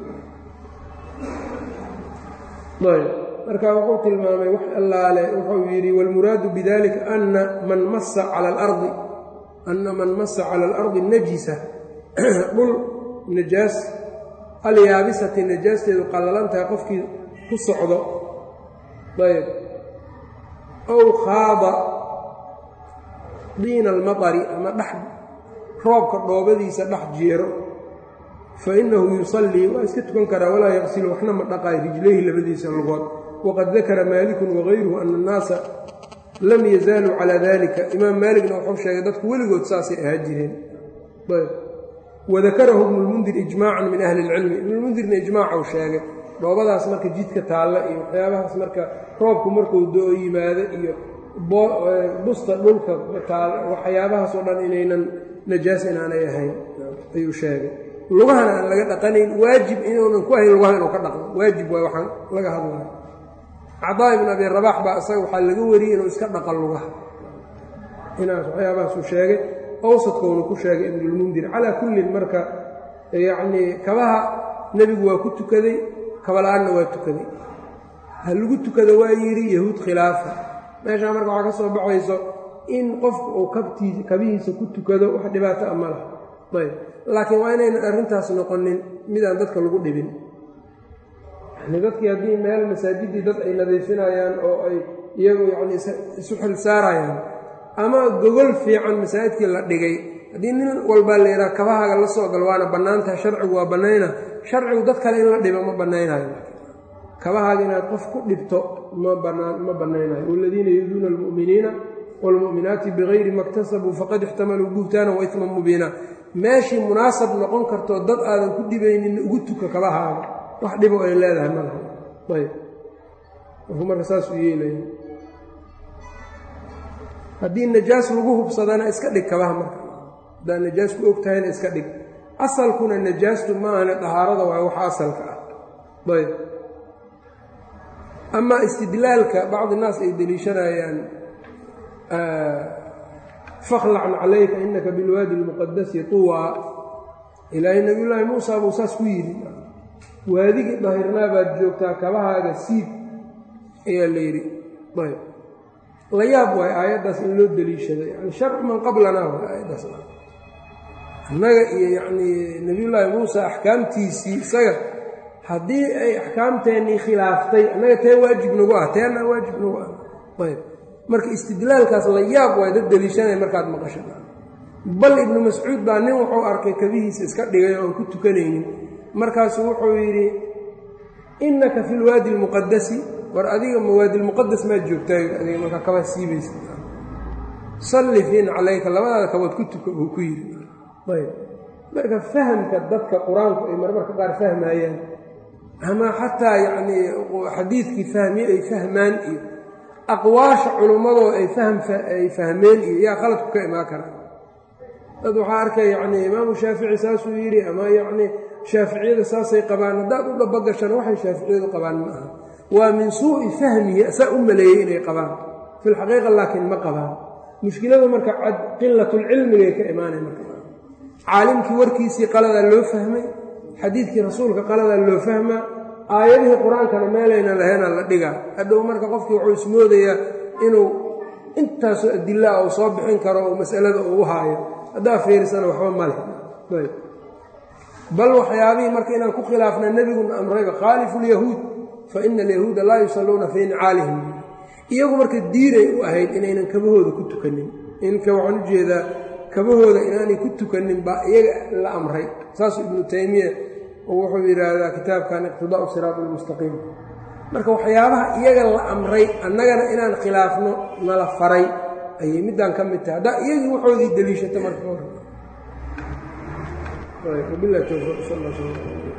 ayb marka wuxuu tilmaamay wax allaale wuxuu yidhi wاlmuraadu bidalika ana man masa cala alardi ana man masa cala alardi najisa dhul najaas alyaabisati najaasteedu qallalantahay qofkii ku socdo ayb ow khaada diina almaطari ama dhex roobka dhoobadiisa dhex jeero fa inahu yusallii waa iska tukan karaa walaa yaqsilu waxna ma dhaqaayo rijlayhi labadiisa lugood waqad dakara maalikun wagayruhu ana annaasa lam yazaaluu calaa dalika imaam maaligna wuxuu sheegay dadku weligood saasay ahaa jireen wadakarahu ibnulmundir ijmaacan min ahli ilcilmi ibnulmundirna ijmaacau sheegay dhoobadaas marka jidka taalla iyo waxyaabahaas marka roobku markuu do-o yimaado iyo busta dhulka taal waxyaabahaas oo dhan inaynan najaas inaanay ahayn ayuu sheegay lugahana aan laga dhaqanayn waajib inuunan ku ahayn lugaha inuu ka dhaqdo waajib waay waxaan laga hadlayo cadaa ibn abi rabax baa isaga waxaa laga wariyey inuu iska dhaqan lugaha inaas waxyaabahaasuu sheegay awsadkoonu ku sheegay ibnulmundir calaa kullin marka yacnii kabaha nebigu waa ku tukaday kabala-aanna waa tukaday ha lagu tukado waa yidhi yahuud khilaafa meeshaa marka waxaa ka soo baxayso in qofku uu kabtii kabihiisa ku tukado wax dhibaato a ma laha ayb laakiin waa inaynan arrintaas noqonin midaan dadka lagu dhibin yani dadkii haddii meel masaajiddii dad ay nadiifinayaan oo ay iyagu yacni isu xil saarayaan ama gogol fiican masaajidkii la dhigay haddii nin walbaa la yidhaha kabahaaga la soo gal waana bannaantaha sharcigu waa bannayna sharcigu dad kale in la dhibo ma bannaynayo kabahaaga inaad qof ku dhibto ma banaan ma bannaynayo waladiina yuduuna almu'miniina waalmu'minaati bigayri ma ktasabuu faqad ixtamaluu buhtaanan wa isman mubiina meeshii munaasab noqon kartoo dad aadan ku dhibaynin ugu tuka kabahaaga wax dhibo ay leedahay ma laha ayb markuu marka saasuu yeelaya haddii najaas lagu hubsadana iska dhig kabaha marka haddaad najaas ku og tahayna iska dhig asalkuna najaastu ma ahane dahaarada waa waxa asalka ah ayb amaa istidlaalka bacdi naas ay deliishanayaan fakhlacn calayka inaka bilwaadi lmuqadasi tuwaa ilaahay nabiyullaahi muusa buu saas ku yidhi waadigii dahirnaa baad joogtaa kabahaaga siib ayaa la yidhi ayb la yaab waay aayaddaas in loo deliishaday yani sharcu man qablanaa waay aayaddaas annaga iyo yacnii nebiyullaahi muusa axkaamtiisii isaga haddii ay axkaamteennii khilaaftay annaga tee waajib nagu ah teena waajib nagu ah ayb marka istidlaalkaas la yaab waay dad deliishanaya markaad maqasho bal ibnu mascuud baa nin wuxuu arkay kabihiisa iska dhigay oon ku tukanaynin markaasuu wuxuu yidhi innaka fi lwaadi almuqadasi war adiga mawaadi lmuqadas maad joogtaa adiga markaa kabaa siibaysa salli fiin calayka labadaada kabood ku tuka buu ku yidhi ayb marka fahamka dadka qur-aanku ay marmarka qaar fahmayaan ama xataa yacnii xadiidkii fahmiye ay fahmaan iyo aqwaasha culummadoo ay ay fahmeen iyo yaa qaladku ka imaan karaa dad waxaa arkay yacnii imaamu shaafici saasuu yidhi ama yacnii shaaficiyada saasay qabaan haddaad u dhabagashana waxay shaaficiyadu qabaan ma aha waa min suu'i fahmihi asaa u maleeyey inay qabaan fi lxaqiiqa laakiin ma qabaan mushkiladu marka qilatulcilmigay ka imaanay marka caalimkii warkiisii qaladaa loo fahmay xadiidkii rasuulka qalada loo fahmaa aayadihii qur-aankana meelayna lahayna la dhigaa hadhow marka qofkii wuxuu ismoodayaa inuu intaasoo adilaa uu soo bixin karo oo masalada uu haayo haddaa fiirsana waxba ma leh bal waxyaabihii marka inaan ku khilaafna nebiguna amrayba khaalifu lyahuud fa ina alyahuuda laa yusalluuna fii nicaalihim iyagu marka diiray u ahayd inaynan kabahooda ku tukanin inka waxaan u jeedaa kabahooda inaanay ku tukanin baa iyaga la amray saasuu ibnu taymiya oo wuxuu yidhaahdaa kitaabkan iqtidaau siraat almustaqiim marka waxyaabaha iyaga la amray annagana inaan khilaafno nala faray ayay middaan ka mid tahay haddaa iyagii waxoodii deliishata marka hore wabilahi towfiiq sal alla sl